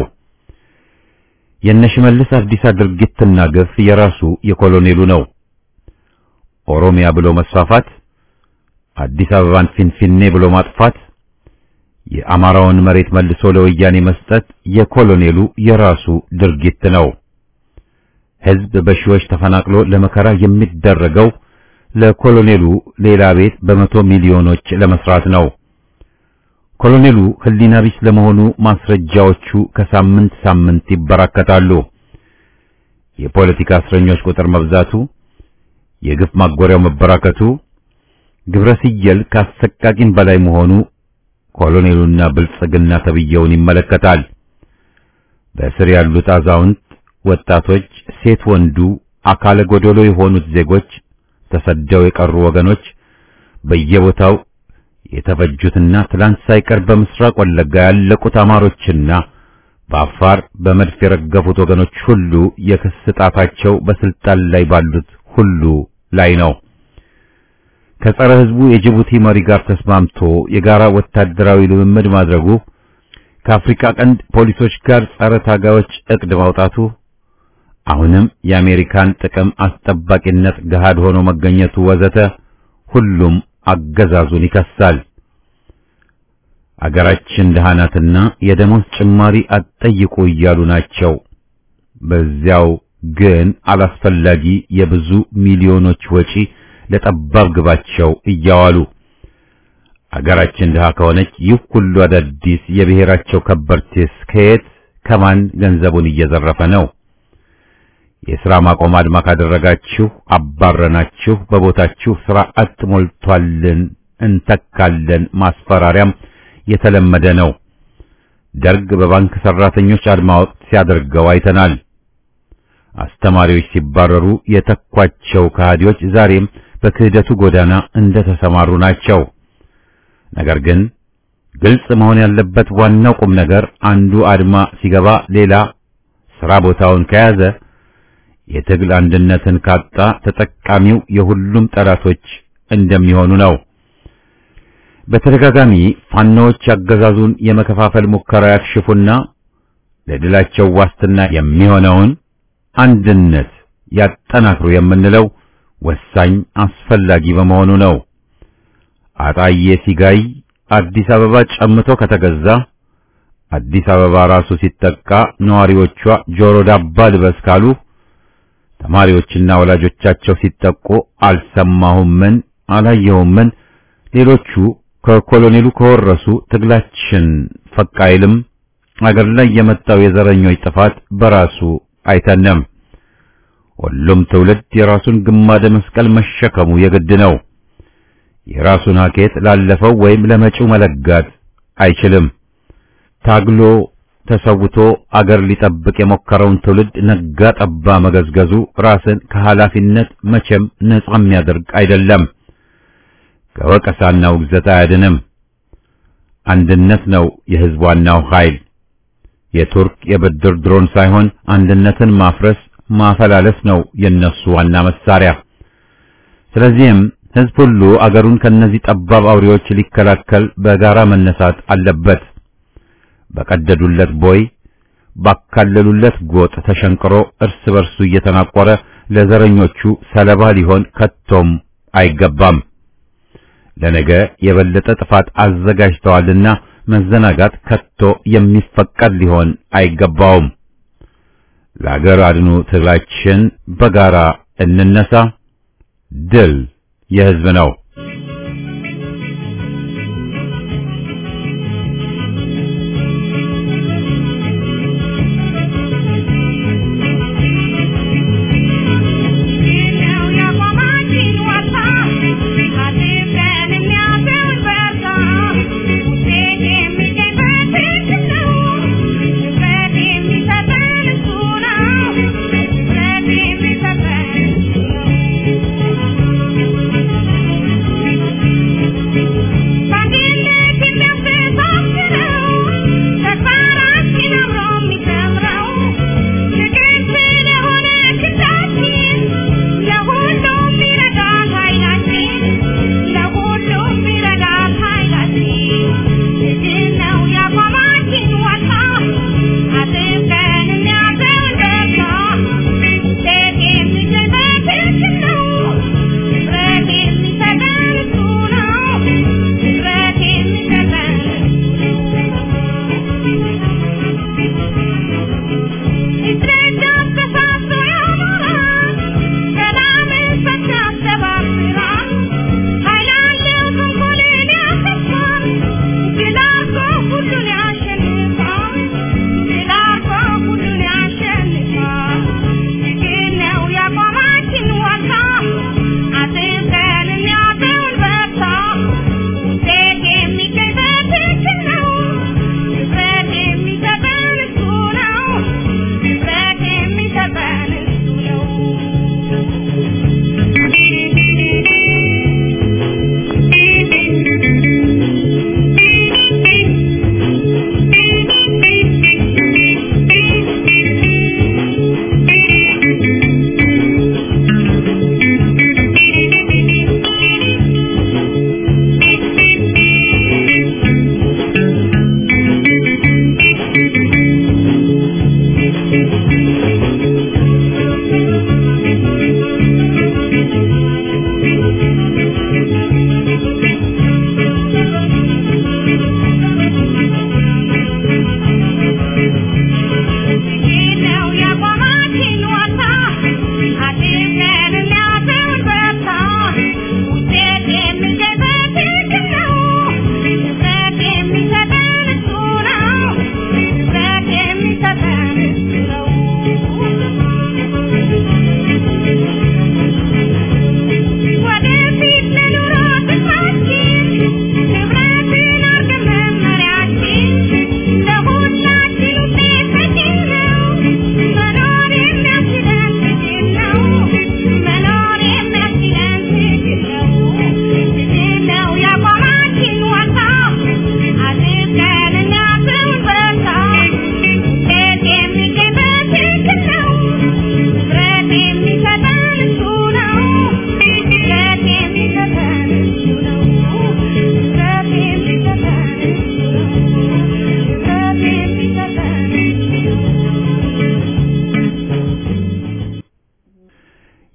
የነሽመልስ አብዲሳ ድርጊትና ግፍ የራሱ የኮሎኔሉ ነው። ኦሮሚያ ብሎ መስፋፋት፣ አዲስ አበባን ፊንፊኔ ብሎ ማጥፋት፣ የአማራውን መሬት መልሶ ለወያኔ መስጠት የኮሎኔሉ የራሱ ድርጊት ነው። ሕዝብ በሺዎች ተፈናቅሎ ለመከራ የሚደረገው ለኮሎኔሉ ሌላ ቤት በመቶ ሚሊዮኖች ለመስራት ነው። ኮሎኔሉ ሕሊና ቢስ ለመሆኑ ማስረጃዎቹ ከሳምንት ሳምንት ይበራከታሉ። የፖለቲካ እስረኞች ቁጥር መብዛቱ፣ የግፍ ማጎሪያው መበራከቱ፣ ግብረ ሲየል ካሰቃቂም በላይ መሆኑ ኮሎኔሉና ብልጽግና ተብየውን ይመለከታል። በእስር ያሉት አዛውንት፣ ወጣቶች፣ ሴት ወንዱ፣ አካለ ጎደሎ የሆኑት ዜጎች፣ ተሰደው የቀሩ ወገኖች በየቦታው የተፈጁትና ትላንት ሳይቀር በምስራቅ ወለጋ ያለቁት አማሮችና በአፋር በመድፍ የረገፉት ወገኖች ሁሉ የክስ ጣታቸው በስልጣን ላይ ባሉት ሁሉ ላይ ነው። ከጸረ ሕዝቡ የጅቡቲ መሪ ጋር ተስማምቶ የጋራ ወታደራዊ ልምምድ ማድረጉ፣ ከአፍሪካ ቀንድ ፖሊሶች ጋር ጸረ ታጋዮች እቅድ ማውጣቱ፣ አሁንም የአሜሪካን ጥቅም አስጠባቂነት ገሃድ ሆኖ መገኘቱ ወዘተ ሁሉም አገዛዙን ይከሳል። አገራችን ደሃ ናትና የደሞዝ ጭማሪ አትጠይቁ እያሉ ናቸው። በዚያው ግን አላስፈላጊ የብዙ ሚሊዮኖች ወጪ ለጠባብ ግባቸው እያዋሉ አገራችን ድሃ ከሆነች ይህ ሁሉ አዳዲስ የብሔራቸው ከበርቴስ ከየት ከማን ገንዘቡን እየዘረፈ ነው? የሥራ ማቆም አድማ ካደረጋችሁ አባረናችሁ፣ በቦታችሁ ሥራ አጥ ሞልቷልን እንተካለን ማስፈራሪያም የተለመደ ነው። ደርግ በባንክ ሰራተኞች አድማ ወቅት ሲያደርገው አይተናል። አስተማሪዎች ሲባረሩ የተኳቸው ከሃዲዎች ዛሬም በክህደቱ ጎዳና እንደተሰማሩ ናቸው። ነገር ግን ግልጽ መሆን ያለበት ዋናው ቁም ነገር አንዱ አድማ ሲገባ ሌላ ሥራ ቦታውን ከያዘ የትግል አንድነትን ካጣ ተጠቃሚው የሁሉም ጠላቶች እንደሚሆኑ ነው። በተደጋጋሚ ፋኖዎች ያገዛዙን የመከፋፈል ሙከራ ያክሽፉና ለድላቸው ዋስትና የሚሆነውን አንድነት ያጠናክሩ የምንለው ወሳኝ አስፈላጊ በመሆኑ ነው። አጣዬ ሲጋይ አዲስ አበባ ጨምቶ ከተገዛ አዲስ አበባ ራሱ ሲጠቃ ነዋሪዎቿ ጆሮ ዳባ ልበስ ካሉ ተማሪዎችና ወላጆቻቸው ሲጠቁ አልሰማሁም ምን አላየሁም ምን ሌሎቹ ከኮሎኔሉ ከወረሱ ትግላችን ፈቅ አይልም። አገር ላይ የመጣው የዘረኞች ጥፋት በራሱ አይተነም። ሁሉም ትውልድ የራሱን ግማደ መስቀል መሸከሙ የግድ ነው። የራሱን ሀኬት ላለፈው ወይም ለመጪው መለጋት አይችልም። ታግሎ ተሰውቶ አገር ሊጠብቅ የሞከረውን ትውልድ ነጋ ጠባ መገዝገዙ ራስን ከኃላፊነት መቼም ነጻ የሚያደርግ አይደለም። ከወቀሳና ውግዘት አያድንም። አንድነት ነው የሕዝብ ዋናው ኃይል። የቱርክ የብድር ድሮን ሳይሆን አንድነትን ማፍረስ ማፈላለስ ነው የነሱ ዋና መሳሪያ። ስለዚህም ሕዝብ ሁሉ አገሩን ከነዚህ ጠባብ አውሬዎች ሊከላከል በጋራ መነሳት አለበት። በቀደዱለት ቦይ ባካለሉለት ጎጥ ተሸንቅሮ እርስ በርሱ እየተናቆረ ለዘረኞቹ ሰለባ ሊሆን ከቶም አይገባም። ለነገ የበለጠ ጥፋት አዘጋጅተዋልና መዘናጋት ከቶ የሚፈቀድ ሊሆን አይገባውም። ለአገር አድኑ ትግላችን በጋራ እንነሳ። ድል የሕዝብ ነው። Thank you.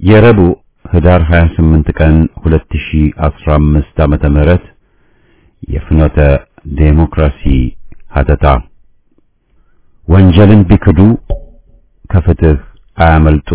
የረቡዕ ህዳር 28 ቀን 2015 ዓመተ ምህረት የፍኖተ ዴሞክራሲ ሀተታ ወንጀልን ቢክዱ ከፍትህ አያመልጡ።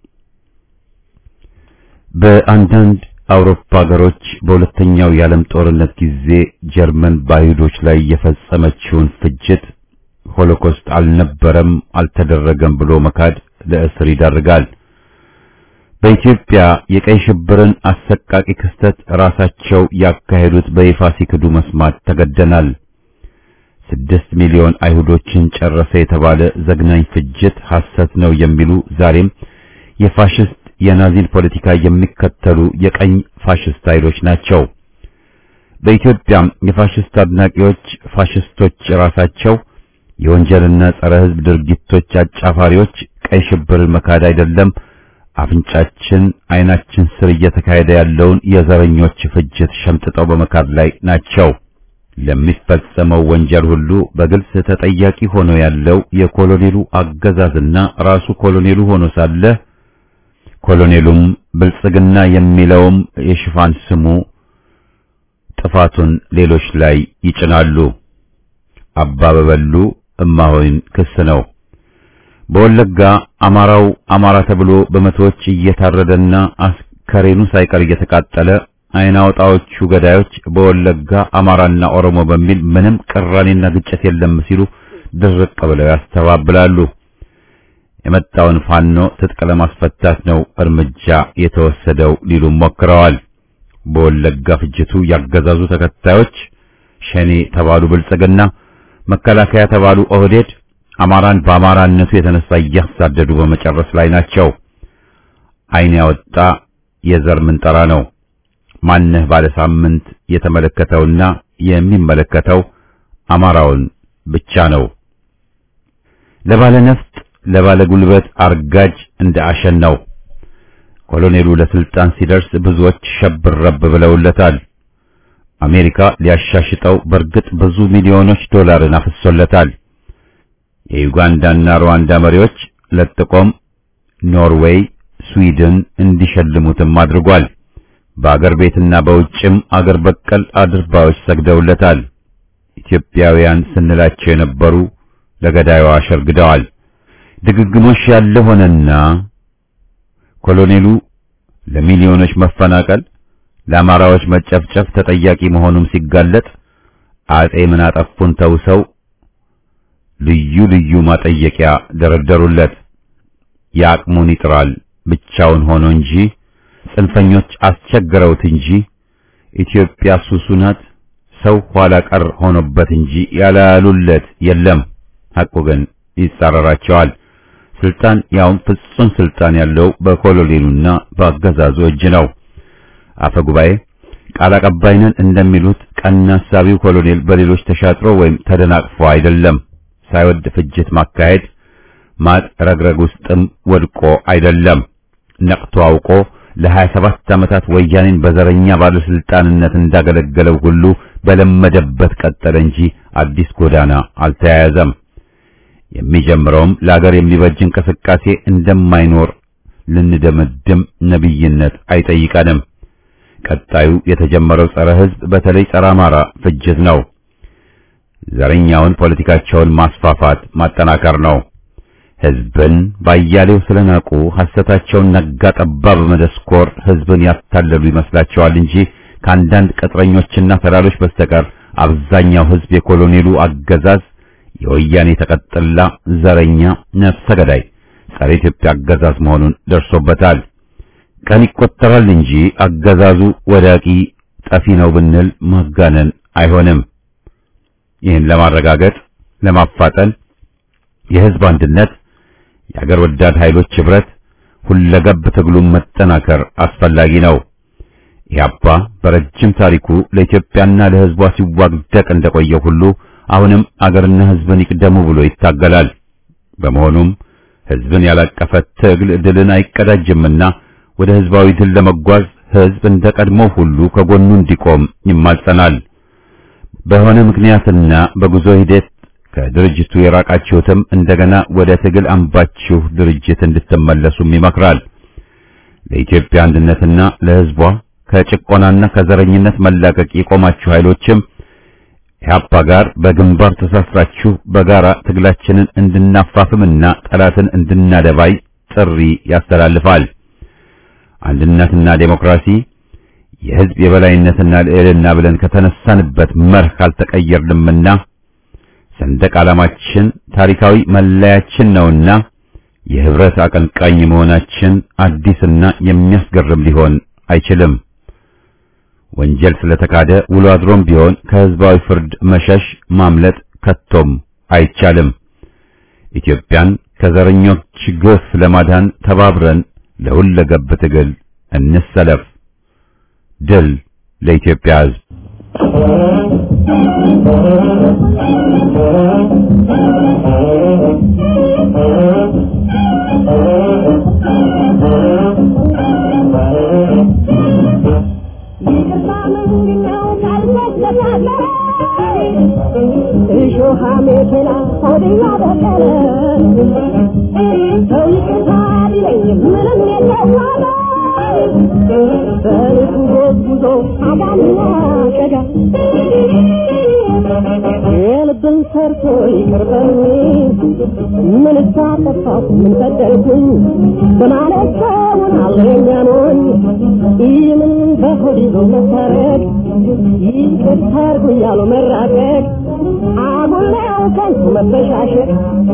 በአንዳንድ አውሮፓ ሀገሮች በሁለተኛው የዓለም ጦርነት ጊዜ ጀርመን በአይሁዶች ላይ የፈጸመችውን ፍጅት ሆሎኮስት አልነበረም፣ አልተደረገም ብሎ መካድ ለእስር ይዳርጋል። በኢትዮጵያ የቀይ ሽብርን አሰቃቂ ክስተት ራሳቸው ያካሄዱት በይፋ ሲክዱ መስማት ተገደናል። ስድስት ሚሊዮን አይሁዶችን ጨረሰ የተባለ ዘግናኝ ፍጅት ሐሰት ነው የሚሉ ዛሬም የፋሽስት የናዚን ፖለቲካ የሚከተሉ የቀኝ ፋሽስት ኃይሎች ናቸው። በኢትዮጵያም የፋሽስት አድናቂዎች ፋሽስቶች ራሳቸው የወንጀልና ጸረ ሕዝብ ድርጊቶች አጫፋሪዎች ቀይ ሽብርን መካድ አይደለም አፍንጫችን ዓይናችን ስር እየተካሄደ ያለውን የዘረኞች ፍጅት ሸምጥጠው በመካድ ላይ ናቸው። ለሚፈጸመው ወንጀል ሁሉ በግልጽ ተጠያቂ ሆኖ ያለው የኮሎኔሉ አገዛዝና ራሱ ኮሎኔሉ ሆኖ ሳለ ኮሎኔሉም ብልጽግና የሚለውም የሽፋን ስሙ ጥፋቱን ሌሎች ላይ ይጭናሉ። አባበበሉ እማሆይን ክስ ነው። በወለጋ አማራው አማራ ተብሎ በመቶዎች እየታረደና አስከሬኑ ሳይቀር እየተቃጠለ አይን አውጣዎቹ ገዳዮች በወለጋ አማራና ኦሮሞ በሚል ምንም ቅራኔና ግጭት የለም ሲሉ ድርቅ ብለው ያስተባብላሉ። የመጣውን ፋኖ ትጥቅ ለማስፈታት ነው እርምጃ የተወሰደው ሊሉም ሞክረዋል። በወለጋ ፍጅቱ ያገዛዙ ተከታዮች ሸኔ ተባሉ ብልጽግና፣ መከላከያ ተባሉ ኦህዴድ አማራን በአማራነቱ የተነሳ እያሳደዱ በመጨረስ ላይ ናቸው። አይን ያወጣ የዘር ምንጠራ ነው። ማነህ ባለ ሳምንት የተመለከተውና የሚመለከተው አማራውን ብቻ ነው። ለባለ ነፍጥ ለባለ ጉልበት አርጋጅ እንደ አሸን ነው። ኮሎኔሉ ለስልጣን ሲደርስ ብዙዎች ሸብረብ ብለውለታል። አሜሪካ ሊያሻሽጠው በእርግጥ ብዙ ሚሊዮኖች ዶላርን አፍሶለታል። የዩጋንዳና ሩዋንዳ መሪዎች ለጥቆም ኖርዌይ፣ ስዊድን እንዲሸልሙትም አድርጓል። በአገር ቤትና በውጭም አገር በቀል አድርባዮች ሰግደውለታል። ኢትዮጵያውያን ስንላቸው የነበሩ ለገዳዩ አሸርግደዋል። ድግግሞሽ ያለ ሆነና ኮሎኔሉ ለሚሊዮኖች መፈናቀል፣ ለአማራዎች መጨፍጨፍ ተጠያቂ መሆኑም ሲጋለጥ አጼ ምን አጠፉን ተውሰው ልዩ ልዩ ማጠየቂያ ደረደሩለት። የአቅሙን ይጥራል ብቻውን ሆኖ እንጂ ጽንፈኞች አስቸግረውት እንጂ ኢትዮጵያ ሱሱ ናት ሰው ኋላ ቀር ሆኖበት እንጂ ያላሉለት የለም። ሐቁ ግን ይጻረራቸዋል። ስልጣን ያውም ፍጹም ስልጣን ያለው በኮሎኔሉና በአገዛዙ እጅ ነው። አፈ ጉባኤ ቃል አቀባይ ነን እንደሚሉት ቀና ሐሳቢው ኮሎኔል በሌሎች ተሻጥሮ ወይም ተደናቅፎ አይደለም። ሳይወድ ፍጅት ማካሄድ ማጥ ረግረግ ውስጥም ወድቆ አይደለም። ነቅቶ አውቆ ለሀያ ሰባት ዓመታት ወያኔን በዘረኛ ባለስልጣንነት እንዳገለገለው ሁሉ በለመደበት ቀጠለ እንጂ አዲስ ጎዳና አልተያያዘም። የሚጀምረውም ለአገር የሚበጅ እንቅስቃሴ እንደማይኖር ልንደመድም ነቢይነት አይጠይቀንም። ቀጣዩ የተጀመረው ጸረ ሕዝብ በተለይ ጸረ አማራ ፍጅት ነው። ዘረኛውን ፖለቲካቸውን ማስፋፋት ማጠናከር ነው። ሕዝብን ባያሌው ስለናቁ ሐሰታቸውን ነጋ ጠባ በመደስኮር ሕዝብን ያታለሉ ይመስላቸዋል እንጂ ከአንዳንድ ቅጥረኞችና ተላሎች በስተቀር አብዛኛው ሕዝብ የኮሎኔሉ አገዛዝ የወያኔ ተቀጥላ ዘረኛ ነፍሰ ገዳይ ጸረ ኢትዮጵያ አገዛዝ መሆኑን ደርሶበታል። ቀን ይቆጠራል እንጂ አገዛዙ ወዳቂ ጠፊ ነው ብንል ማጋነን አይሆንም። ይህን ለማረጋገጥ ለማፋጠን የሕዝብ አንድነት፣ የአገር ወዳድ ኃይሎች ኅብረት፣ ሁለገብ ትግሉን መጠናከር አስፈላጊ ነው። ኢህአፓ በረጅም ታሪኩ ለኢትዮጵያና ለሕዝቧ ሲዋግደቅ እንደቆየ ሁሉ አሁንም አገርና ሕዝብን ይቅደሙ ብሎ ይታገላል። በመሆኑም ሕዝብን ያላቀፈ ትግል ድልን አይቀዳጅምና ወደ ሕዝባዊ ድል ለመጓዝ ሕዝብ እንደ ቀድሞ ሁሉ ከጎኑ እንዲቆም ይማጸናል። በሆነ ምክንያትና በጉዞ ሂደት ከድርጅቱ የራቃችሁትም እንደገና ወደ ትግል አምባችሁ ድርጅት እንድትመለሱም ይመክራል። ለኢትዮጵያ አንድነትና ለሕዝቧ ከጭቆናና ከዘረኝነት መላቀቅ የቆማችሁ ኃይሎችም ኢህአፓ ጋር በግንባር ተሳስራችሁ በጋራ ትግላችንን እንድናፋፍምና ጠላትን እንድናደባይ ጥሪ ያስተላልፋል። አንድነትና ዴሞክራሲ የሕዝብ የበላይነትና ልዕልና ብለን ከተነሳንበት መርህ ካልተቀየርንምና ሰንደቅ ዓላማችን ታሪካዊ መለያችን ነውና የህብረት አቀንቃኝ መሆናችን አዲስና የሚያስገርም ሊሆን አይችልም። ወንጀል ስለተካደ ውሎ አድሮም ቢሆን ከህዝባዊ ፍርድ መሸሽ ማምለጥ ከቶም አይቻልም። ኢትዮጵያን ከዘረኞች ግፍ ለማዳን ተባብረን ለሁለገብ ትግል እንሰለፍ። ድል ለኢትዮጵያ ሕዝብ! የልብን ሰርቶ ይቅርበኝ ምን ሳጠፋሁ ምን በደልኩኝ በማለት ሰውን አለ የሚያኖኝ ይህምን በሆድ ይዞ መታረቅ ይቅርታ አድርጉ እያሉ መራቀቅ አጉል ነው ከንቱ መበሻሸቅ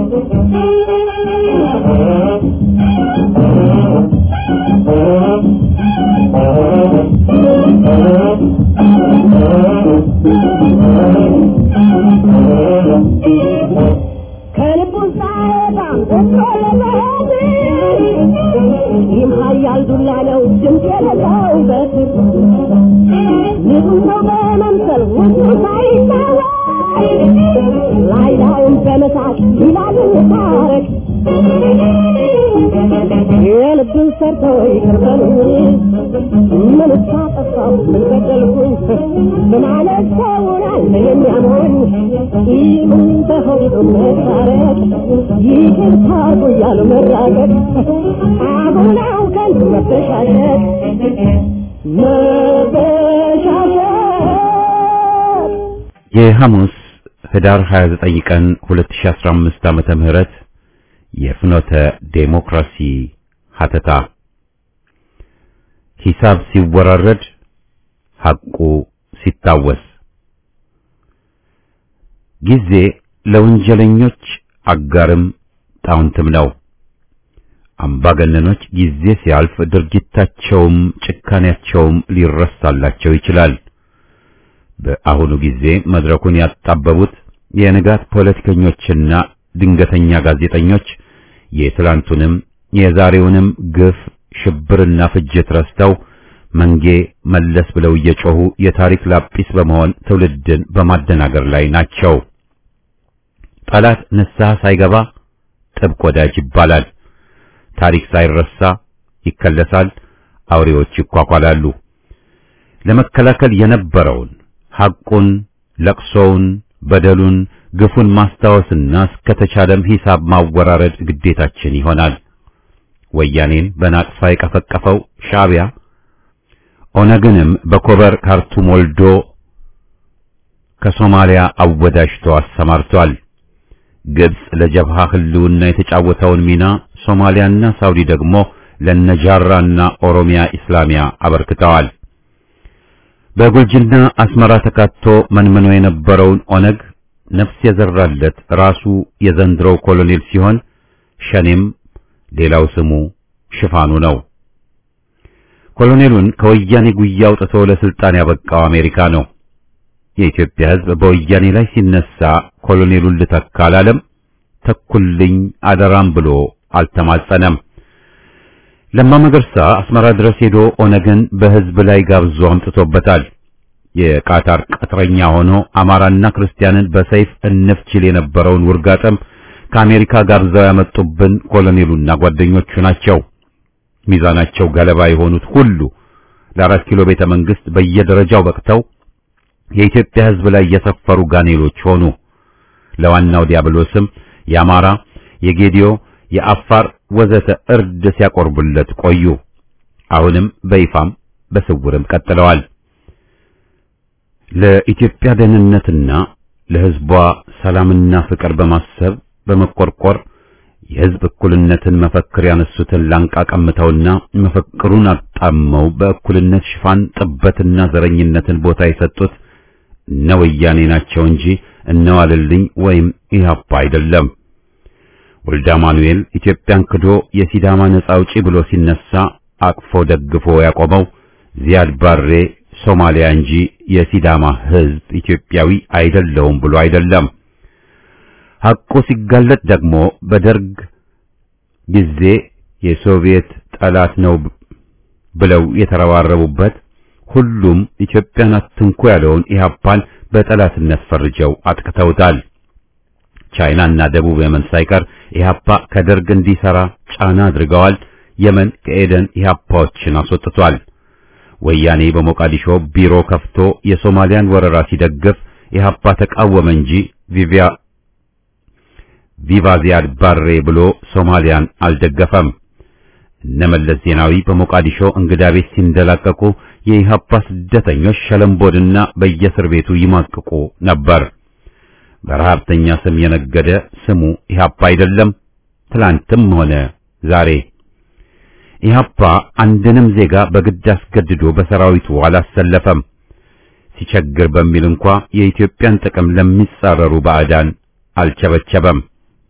ከልቡ ሳይወጣም ወጥቶ ለመሄድ ይህም ኃያል ዱላ ነው ድምፅ የሌለው በትር ንጹህ ሰው በመምሰል ውስጡ ሳይታወቅ ላይ ላዩን በመሳቅ ይላል እንታረቅ የልብን ሰርቶ ይቅር በሉኝ ምን ሳጠፋሁ ምን በደልኩኝ በማለት ሰውን አለ የሚያሞኝ ይህም በሆዱ መታረቅ ይቅርታ አድርጉ እያሉ መራቀቅ አሁነው ከንቱ መበሻሸቅ መበሻሸቅ የሐሙስ ህዳር 29 ቀን 2015 ዓመተ ምህረት የፍኖተ ዴሞክራሲ ሀተታ ሂሳብ ሲወራረድ ሐቁ ሲታወስ ጊዜ ለወንጀለኞች አጋርም ጣውንትም ነው። አምባገነኖች ጊዜ ሲያልፍ ድርጊታቸውም ጭካኔያቸውም ሊረሳላቸው ይችላል። በአሁኑ ጊዜ መድረኩን ያጣበቡት የንጋት ፖለቲከኞችና ድንገተኛ ጋዜጠኞች የትላንቱንም የዛሬውንም ግፍ ሽብርና ፍጅት ረስተው መንጌ መለስ ብለው እየጮሁ የታሪክ ላጲስ በመሆን ትውልድን በማደናገር ላይ ናቸው። ጠላት ንስሐ ሳይገባ ጥብቅ ወዳጅ ይባላል። ታሪክ ሳይረሳ ይከለሳል። አውሬዎች ይኳኳላሉ። ለመከላከል የነበረውን ሐቁን፣ ለቅሶውን፣ በደሉን፣ ግፉን ማስታወስና እስከተቻለም ሂሳብ ማወራረድ ግዴታችን ይሆናል። ወያኔን በናቅፋ የቀፈቀፈው ሻዕቢያ ኦነግንም በኮበር ካርቱም ወልዶ ከሶማሊያ አወዳጅቶ አሰማርቷል። ግብጽ ለጀብሃ ህልውና የተጫወተውን ሚና ሶማሊያና ሳውዲ ደግሞ ለነጃራና ኦሮሚያ ኢስላሚያ አበርክተዋል። በጉልጅና አስመራ ተካቶ መንምኖ የነበረውን ኦነግ ነፍስ የዘራለት ራሱ የዘንድሮው ኮሎኔል ሲሆን ሸኔም ሌላው ስሙ ሽፋኑ ነው። ኮሎኔሉን ከወያኔ ጉያ አውጥቶ ለስልጣን ያበቃው አሜሪካ ነው። የኢትዮጵያ ሕዝብ በወያኔ ላይ ሲነሳ ኮሎኔሉን ልተካ አላለም። ተኩልኝ አደራም ብሎ አልተማጸነም። ለማ መገርሳ አስመራ ድረስ ሄዶ ኦነግን በሕዝብ ላይ ጋብዞ አምጥቶበታል። የቃታር ቅጥረኛ ሆኖ አማራና ክርስቲያንን በሰይፍ እንፍችል የነበረውን ውርጋጥም ከአሜሪካ ጋብዘው ያመጡብን ኮሎኔሉና ጓደኞቹ ናቸው። ሚዛናቸው ገለባ የሆኑት ሁሉ ለአራት ኪሎ ቤተ መንግስት በየደረጃው በቅተው የኢትዮጵያ ሕዝብ ላይ የሰፈሩ ጋኔሎች ሆኑ። ለዋናው ዲያብሎስም የአማራ፣ የጌዲዮ፣ የአፋር ወዘተ እርድ ሲያቆርቡለት ቆዩ። አሁንም በይፋም በስውርም ቀጥለዋል። ለኢትዮጵያ ደህንነትና ለሕዝቧ ሰላምና ፍቅር በማሰብ በመቆርቆር የሕዝብ እኩልነትን መፈክር ያነሱትን ላንቃ ቀምተውና መፈክሩን አጣመው በእኩልነት ሽፋን ጥበትና ዘረኝነትን ቦታ የሰጡት እነ ወያኔ ናቸው እንጂ እነ ዋልልኝ ወይም ኢህአፓ አይደለም። ወልደ አማኑኤል ኢትዮጵያን ክዶ የሲዳማ ነጻ አውጪ ብሎ ሲነሳ አቅፎ ደግፎ ያቆመው ዚያድ ባሬ ሶማሊያ እንጂ የሲዳማ ሕዝብ ኢትዮጵያዊ አይደለውም ብሎ አይደለም። ሐቁ ሲጋለጥ ደግሞ በደርግ ጊዜ የሶቪየት ጠላት ነው ብለው የተረባረቡበት ሁሉም ኢትዮጵያን አትንኩ ያለውን ኢህአፓን በጠላትነት ፈርጀው አጥቅተውታል። ቻይናና ደቡብ የመን ሳይቀር ኢህአፓ ከደርግ እንዲሰራ ጫና አድርገዋል። የመን ከኤደን ኢህአፓዎችን አስወጥቷል። ወያኔ በሞቃዲሾ ቢሮ ከፍቶ የሶማሊያን ወረራ ሲደግፍ ኢህአፓ ተቃወመ እንጂ ቪቪያ ቪቫ ዚያድ ባሬ ብሎ ሶማሊያን አልደገፈም። እነመለስ ዜናዊ በሞቃዲሾ እንግዳ ቤት ሲንደላቀቁ የኢህአፓ ስደተኞች ሸለምቦድና በየእስር ቤቱ ይማቅቁ ነበር። በረሃብተኛ ስም የነገደ ስሙ ኢህአፓ አይደለም፣ ትላንትም ሆነ ዛሬ። ኢህአፓ አንድንም ዜጋ በግድ አስገድዶ በሰራዊቱ አላሰለፈም። ሲቸግር በሚል እንኳ የኢትዮጵያን ጥቅም ለሚጻረሩ ባዕዳን አልቸበቸበም።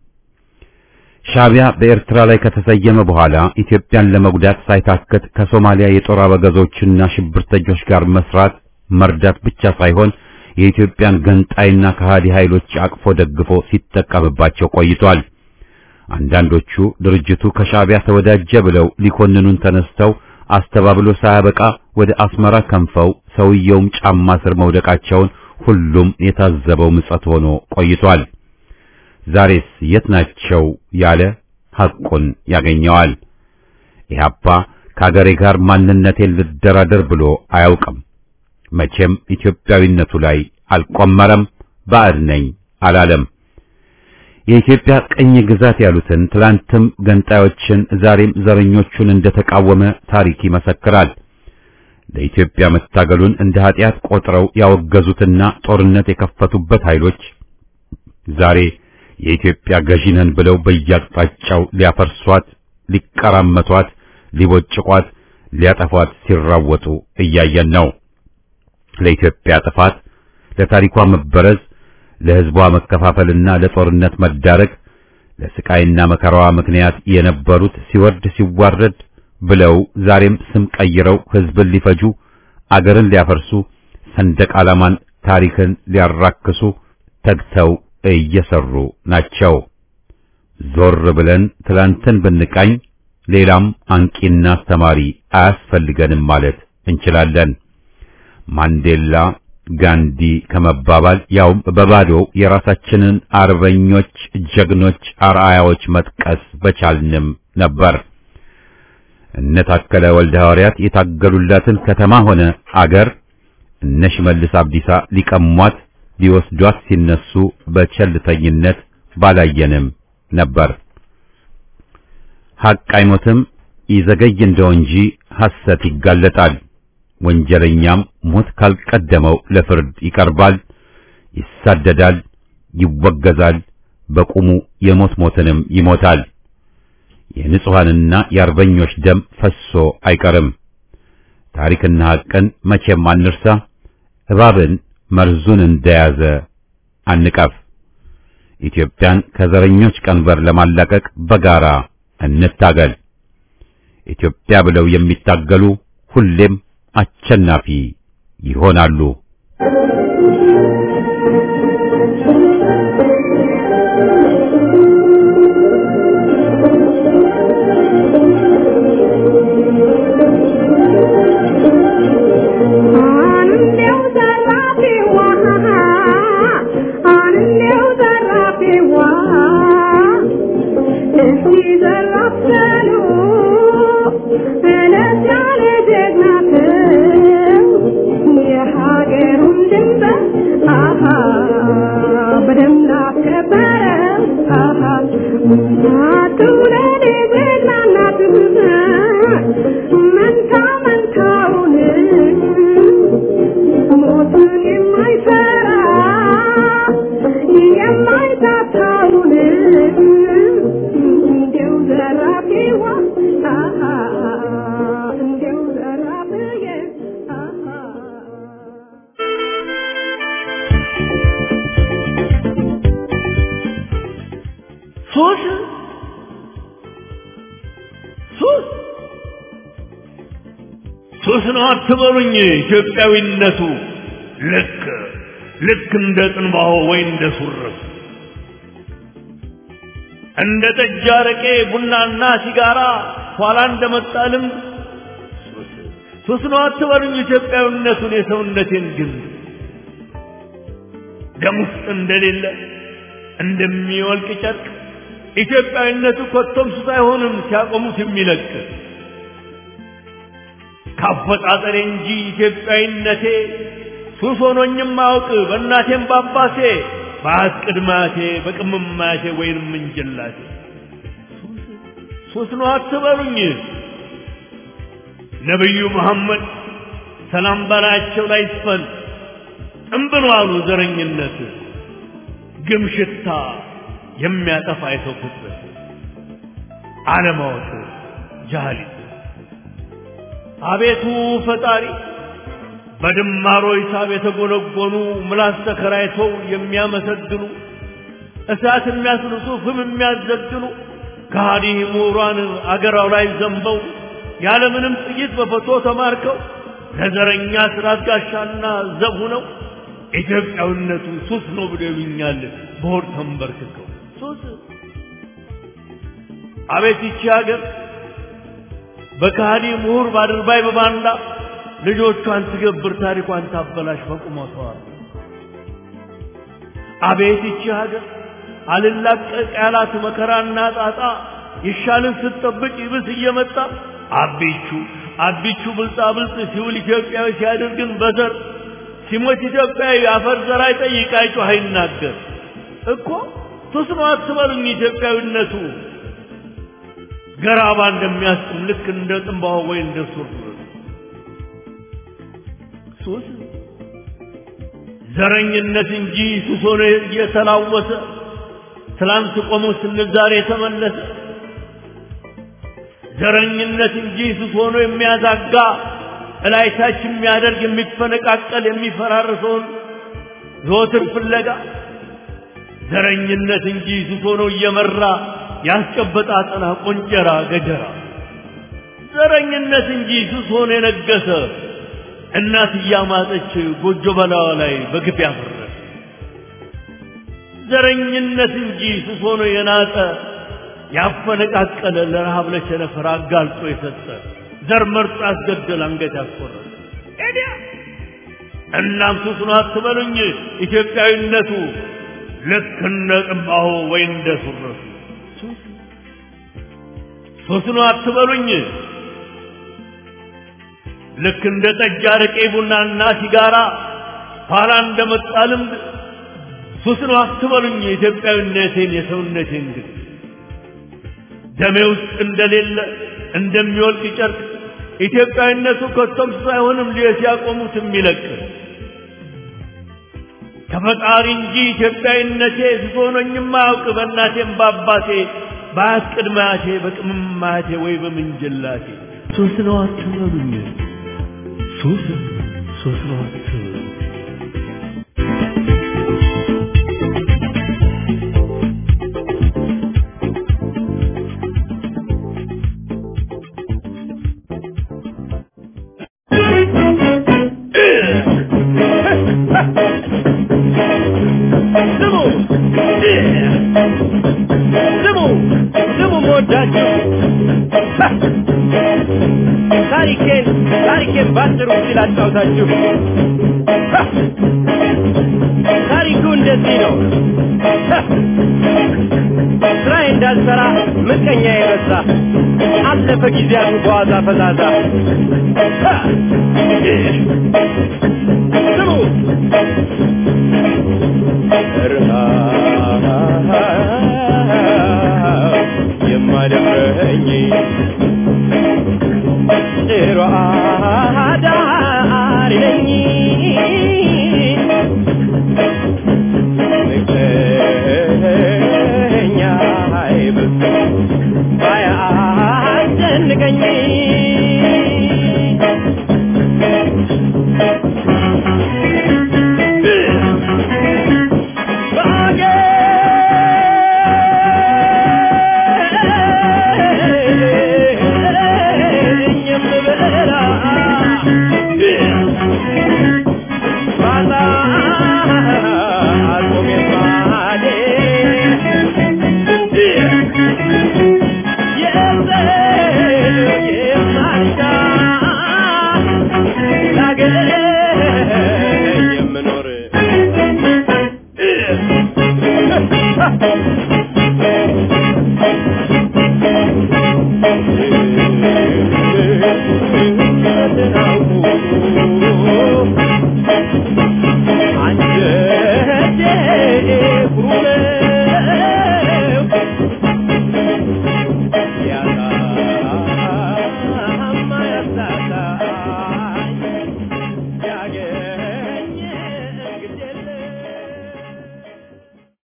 ሻዕቢያ በኤርትራ ላይ ከተሰየመ በኋላ ኢትዮጵያን ለመጉዳት ሳይታክት ከሶማሊያ የጦር አበጋዞችና ሽብርተኞች ጋር መስራት መርዳት ብቻ ሳይሆን የኢትዮጵያን ገንጣይና ከሃዲ ኃይሎች አቅፎ ደግፎ ሲጠቀምባቸው ቆይቷል። አንዳንዶቹ ድርጅቱ ከሻዕቢያ ተወዳጀ ብለው ሊኮንኑን ተነስተው አስተባብሎ ሳያበቃ ወደ አስመራ ከንፈው ሰውየውም ጫማ ስር መውደቃቸውን ሁሉም የታዘበው ምጸት ሆኖ ቆይቷል። ዛሬስ የት ናቸው ያለ ሐቁን ያገኘዋል። ኢህአፓ ከአገሬ ጋር ማንነቴን ልደራደር ብሎ አያውቅም። መቼም ኢትዮጵያዊነቱ ላይ አልቆመረም። ባዕድ ነኝ አላለም። የኢትዮጵያ ቅኝ ግዛት ያሉትን ትላንትም ገንጣዮችን ዛሬም ዘረኞቹን እንደተቃወመ ታሪክ ይመሰክራል። ለኢትዮጵያ መታገሉን እንደ ኃጢአት ቆጥረው ያወገዙትና ጦርነት የከፈቱበት ኃይሎች ዛሬ የኢትዮጵያ ገዢ ነን ብለው በየአቅጣጫው ሊያፈርሷት፣ ሊቀራመቷት፣ ሊቦጭቋት፣ ሊያጠፏት ሲራወጡ እያየን ነው። ለኢትዮጵያ ጥፋት፣ ለታሪኳ መበረዝ፣ ለሕዝቧ መከፋፈልና ለጦርነት መዳረግ ለስቃይና መከራዋ ምክንያት የነበሩት ሲወርድ ሲዋረድ ብለው ዛሬም ስም ቀይረው ሕዝብን ሊፈጁ፣ አገርን ሊያፈርሱ፣ ሰንደቅ ዓላማን ታሪክን ሊያራክሱ ተግተው እየሰሩ ናቸው። ዞር ብለን ትላንትን ብንቃኝ ሌላም አንቂና አስተማሪ አያስፈልገንም ማለት እንችላለን። ማንዴላ ጋንዲ ከመባባል ያውም በባዶ የራሳችንን አርበኞች፣ ጀግኖች፣ አርአያዎች መጥቀስ በቻልንም ነበር። እነ ታከለ ወልደ ሐዋርያት የታገሉላትን ከተማ ሆነ አገር እነ ሽመልስ አብዲሳ ሊቀሟት ሊወስዷት ሲነሱ በቸልተኝነት ባላየንም ነበር። ሐቅ አይሞትም፣ ይዘገይ እንደው እንጂ ሐሰት ይጋለጣል። ወንጀለኛም ሞት ካልቀደመው ለፍርድ ይቀርባል፣ ይሳደዳል፣ ይወገዛል፣ በቁሙ የሞት ሞትንም ይሞታል። የንጹሐንና የአርበኞች ደም ፈሶ አይቀርም። ታሪክና ሐቅን መቼም አንርሳ። እባብን መርዙን እንደያዘ አንቀፍ። ኢትዮጵያን ከዘረኞች ቀንበር ለማላቀቅ በጋራ እንታገል። ኢትዮጵያ ብለው የሚታገሉ ሁሌም አሸናፊ ይሆናሉ። አንዴው ዘራፊዋ አንዴው ዘራፊዋ እስቲ ዘራፍ በሉ እለት ያለ ጀግና የሀገሩን ድንበር አሃ በደንብ ላስከበረ አሃ እናቱ ለኔ ጀግና እናት መንታ ሱስ ነው አትበሉኝ ኢትዮጵያዊነቱ ልክ ልክ እንደ ጥንባሆ ወይ እንደ ሱርፍ እንደ ጠጅ አረቄ ቡናና ሲጋራ ኋላ እንደመጣ ልምድ ሱስ ነው አትበሉኝ ኢትዮጵያዊነቱን የሰውነቴን ግን ደም ውስጥ እንደሌለ እንደሚወልቅ ጨርቅ ኢትዮጵያዊነቱ ኮቶም ሱስ አይሆንም ሲያቆሙት የሚለቅ ካፈጣጠሬ እንጂ ኢትዮጵያዊነቴ ሱስ ሆኖኝም አውቅ በእናቴም ባባሴ በአት ቅድማቴ በቅምማቴ ወይንም እንጀላቴ ሱስ ነው አትበሉኝ ነቢዩ መሐመድ ሰላም በላያቸው ላይ ይስፈን ጥንብሎ አሉ ዘረኝነት ግም ሽታ የሚያጠፋ የሰው ፍጥረት አለማወቅ ጃህሊት አቤቱ ፈጣሪ በድማሮ ሂሳብ የተጎነጎኑ ምላስ ተከራይተው የሚያመሰግኑ እሳት የሚያስልሱ ፍም የሚያዘግኑ ከሃዲ ምሁራን አገራው ላይ ዘንበው ያለምንም ጥይት በፈቶ ተማርከው ለዘረኛ ስራት ጋሻና ዘብ ሆነው ኢትዮጵያዊነቱ ሱስ ነው ብሎ ይሉኛል በሆድ ተንበርክከው ሱስ አቤት ይቺ ሀገር በካሃዲ ምሁር ባድርባይ በባንዳ ልጆቿን ትገብር ታሪኳን ታበላሽ በቁመቷ አቤት ይቺ ሀገር አልላቀቅ ያላት መከራና ጣጣ ይሻልን ስትጠብቅ ይብስ እየመጣ አቢቹ አቢቹ ብልጣ ብልጥ ሲውል ኢትዮጵያዊ ሲያደርግን በዘር ሲሞት ኢትዮጵያዊ አፈር ዘር አይጠይቅ አይጮህ አይናገር እኮ ሱስ ነው አትበሉኝ ኢትዮጵያዊነቱ ገራባ እንደሚያስጥም ልክ እንደ ጥንባሆ ወይ እንደ ሱር ሱስ ዘረኝነት እንጂ ሱስ ሆኖ እየተላወሰ ትላንት ቆሞ ስንል ዛሬ ተመለሰ ዘረኝነት እንጂ ሱስ ሆኖ የሚያዛጋ እላይታች የሚያደርግ የሚፈነቃቀል የሚፈራርሰውን ዘወትር ፍለጋ ዘረኝነት እንጂ ሱስ ሆኖ እየመራ ያስጨበጣ አጠና ቆንጨራ ገጀራ ዘረኝነት እንጂ ሱስ ሆኖ የነገሰ እናት እያማጠች ጎጆ በላዋ ላይ በግፍ ያፈረሰ ዘረኝነት እንጂ ሱስ ሆኖ የናጠ ያፈነቃቀለ ለረሃብ ለቸነፈር አጋልጦ የሰጠ ዘር መርጦ ያስገደል አንገት ያስቆረጠ ኤዲያ እናም ሱስ ነው አትበሉኝ ኢትዮጵያዊነቱ ልክ እንደ ጥንባሆ ወይ እንደ ሱረቱ ሱስ ነው አትበሉኝ ልክ እንደ ጠጅ አረቄ ቡናና ሲጋራ ኋላ እንደመጣ ልምድ ሱስ ነው አትበሉኝ የኢትዮጵያዊነቴን የሰውነቴን ግን ደሜ ውስጥ እንደሌለ እንደሚወልቅ ጨርቅ ኢትዮጵያዊነቱ ከቶም ሳይሆንም ሊየ ሲያቆሙት የሚለቅ ከፈጣሪ እንጂ ኢትዮጵያዊነቴ ሱሶኖኝም አያውቅ በእናቴም በአባቴ በአያት ቅድማያቴ በቅምማያቴ ወይ በምንጅላቴ ሱስ ነው አትበሉኝ ሱስ ሱስ ነው አትበሉኝ ስሙ ስሙ ስሙ መወዳችሁ ታሪኬን ታሪኬን ባጭሩ ሲል አጫውታችሁ ታሪኩ እንደዚህ ነው ስራዬ እንዳልሰራ ምቀኛ የበዛ አለፈ ጊዜያቱ በዋዛ ፈዛዛ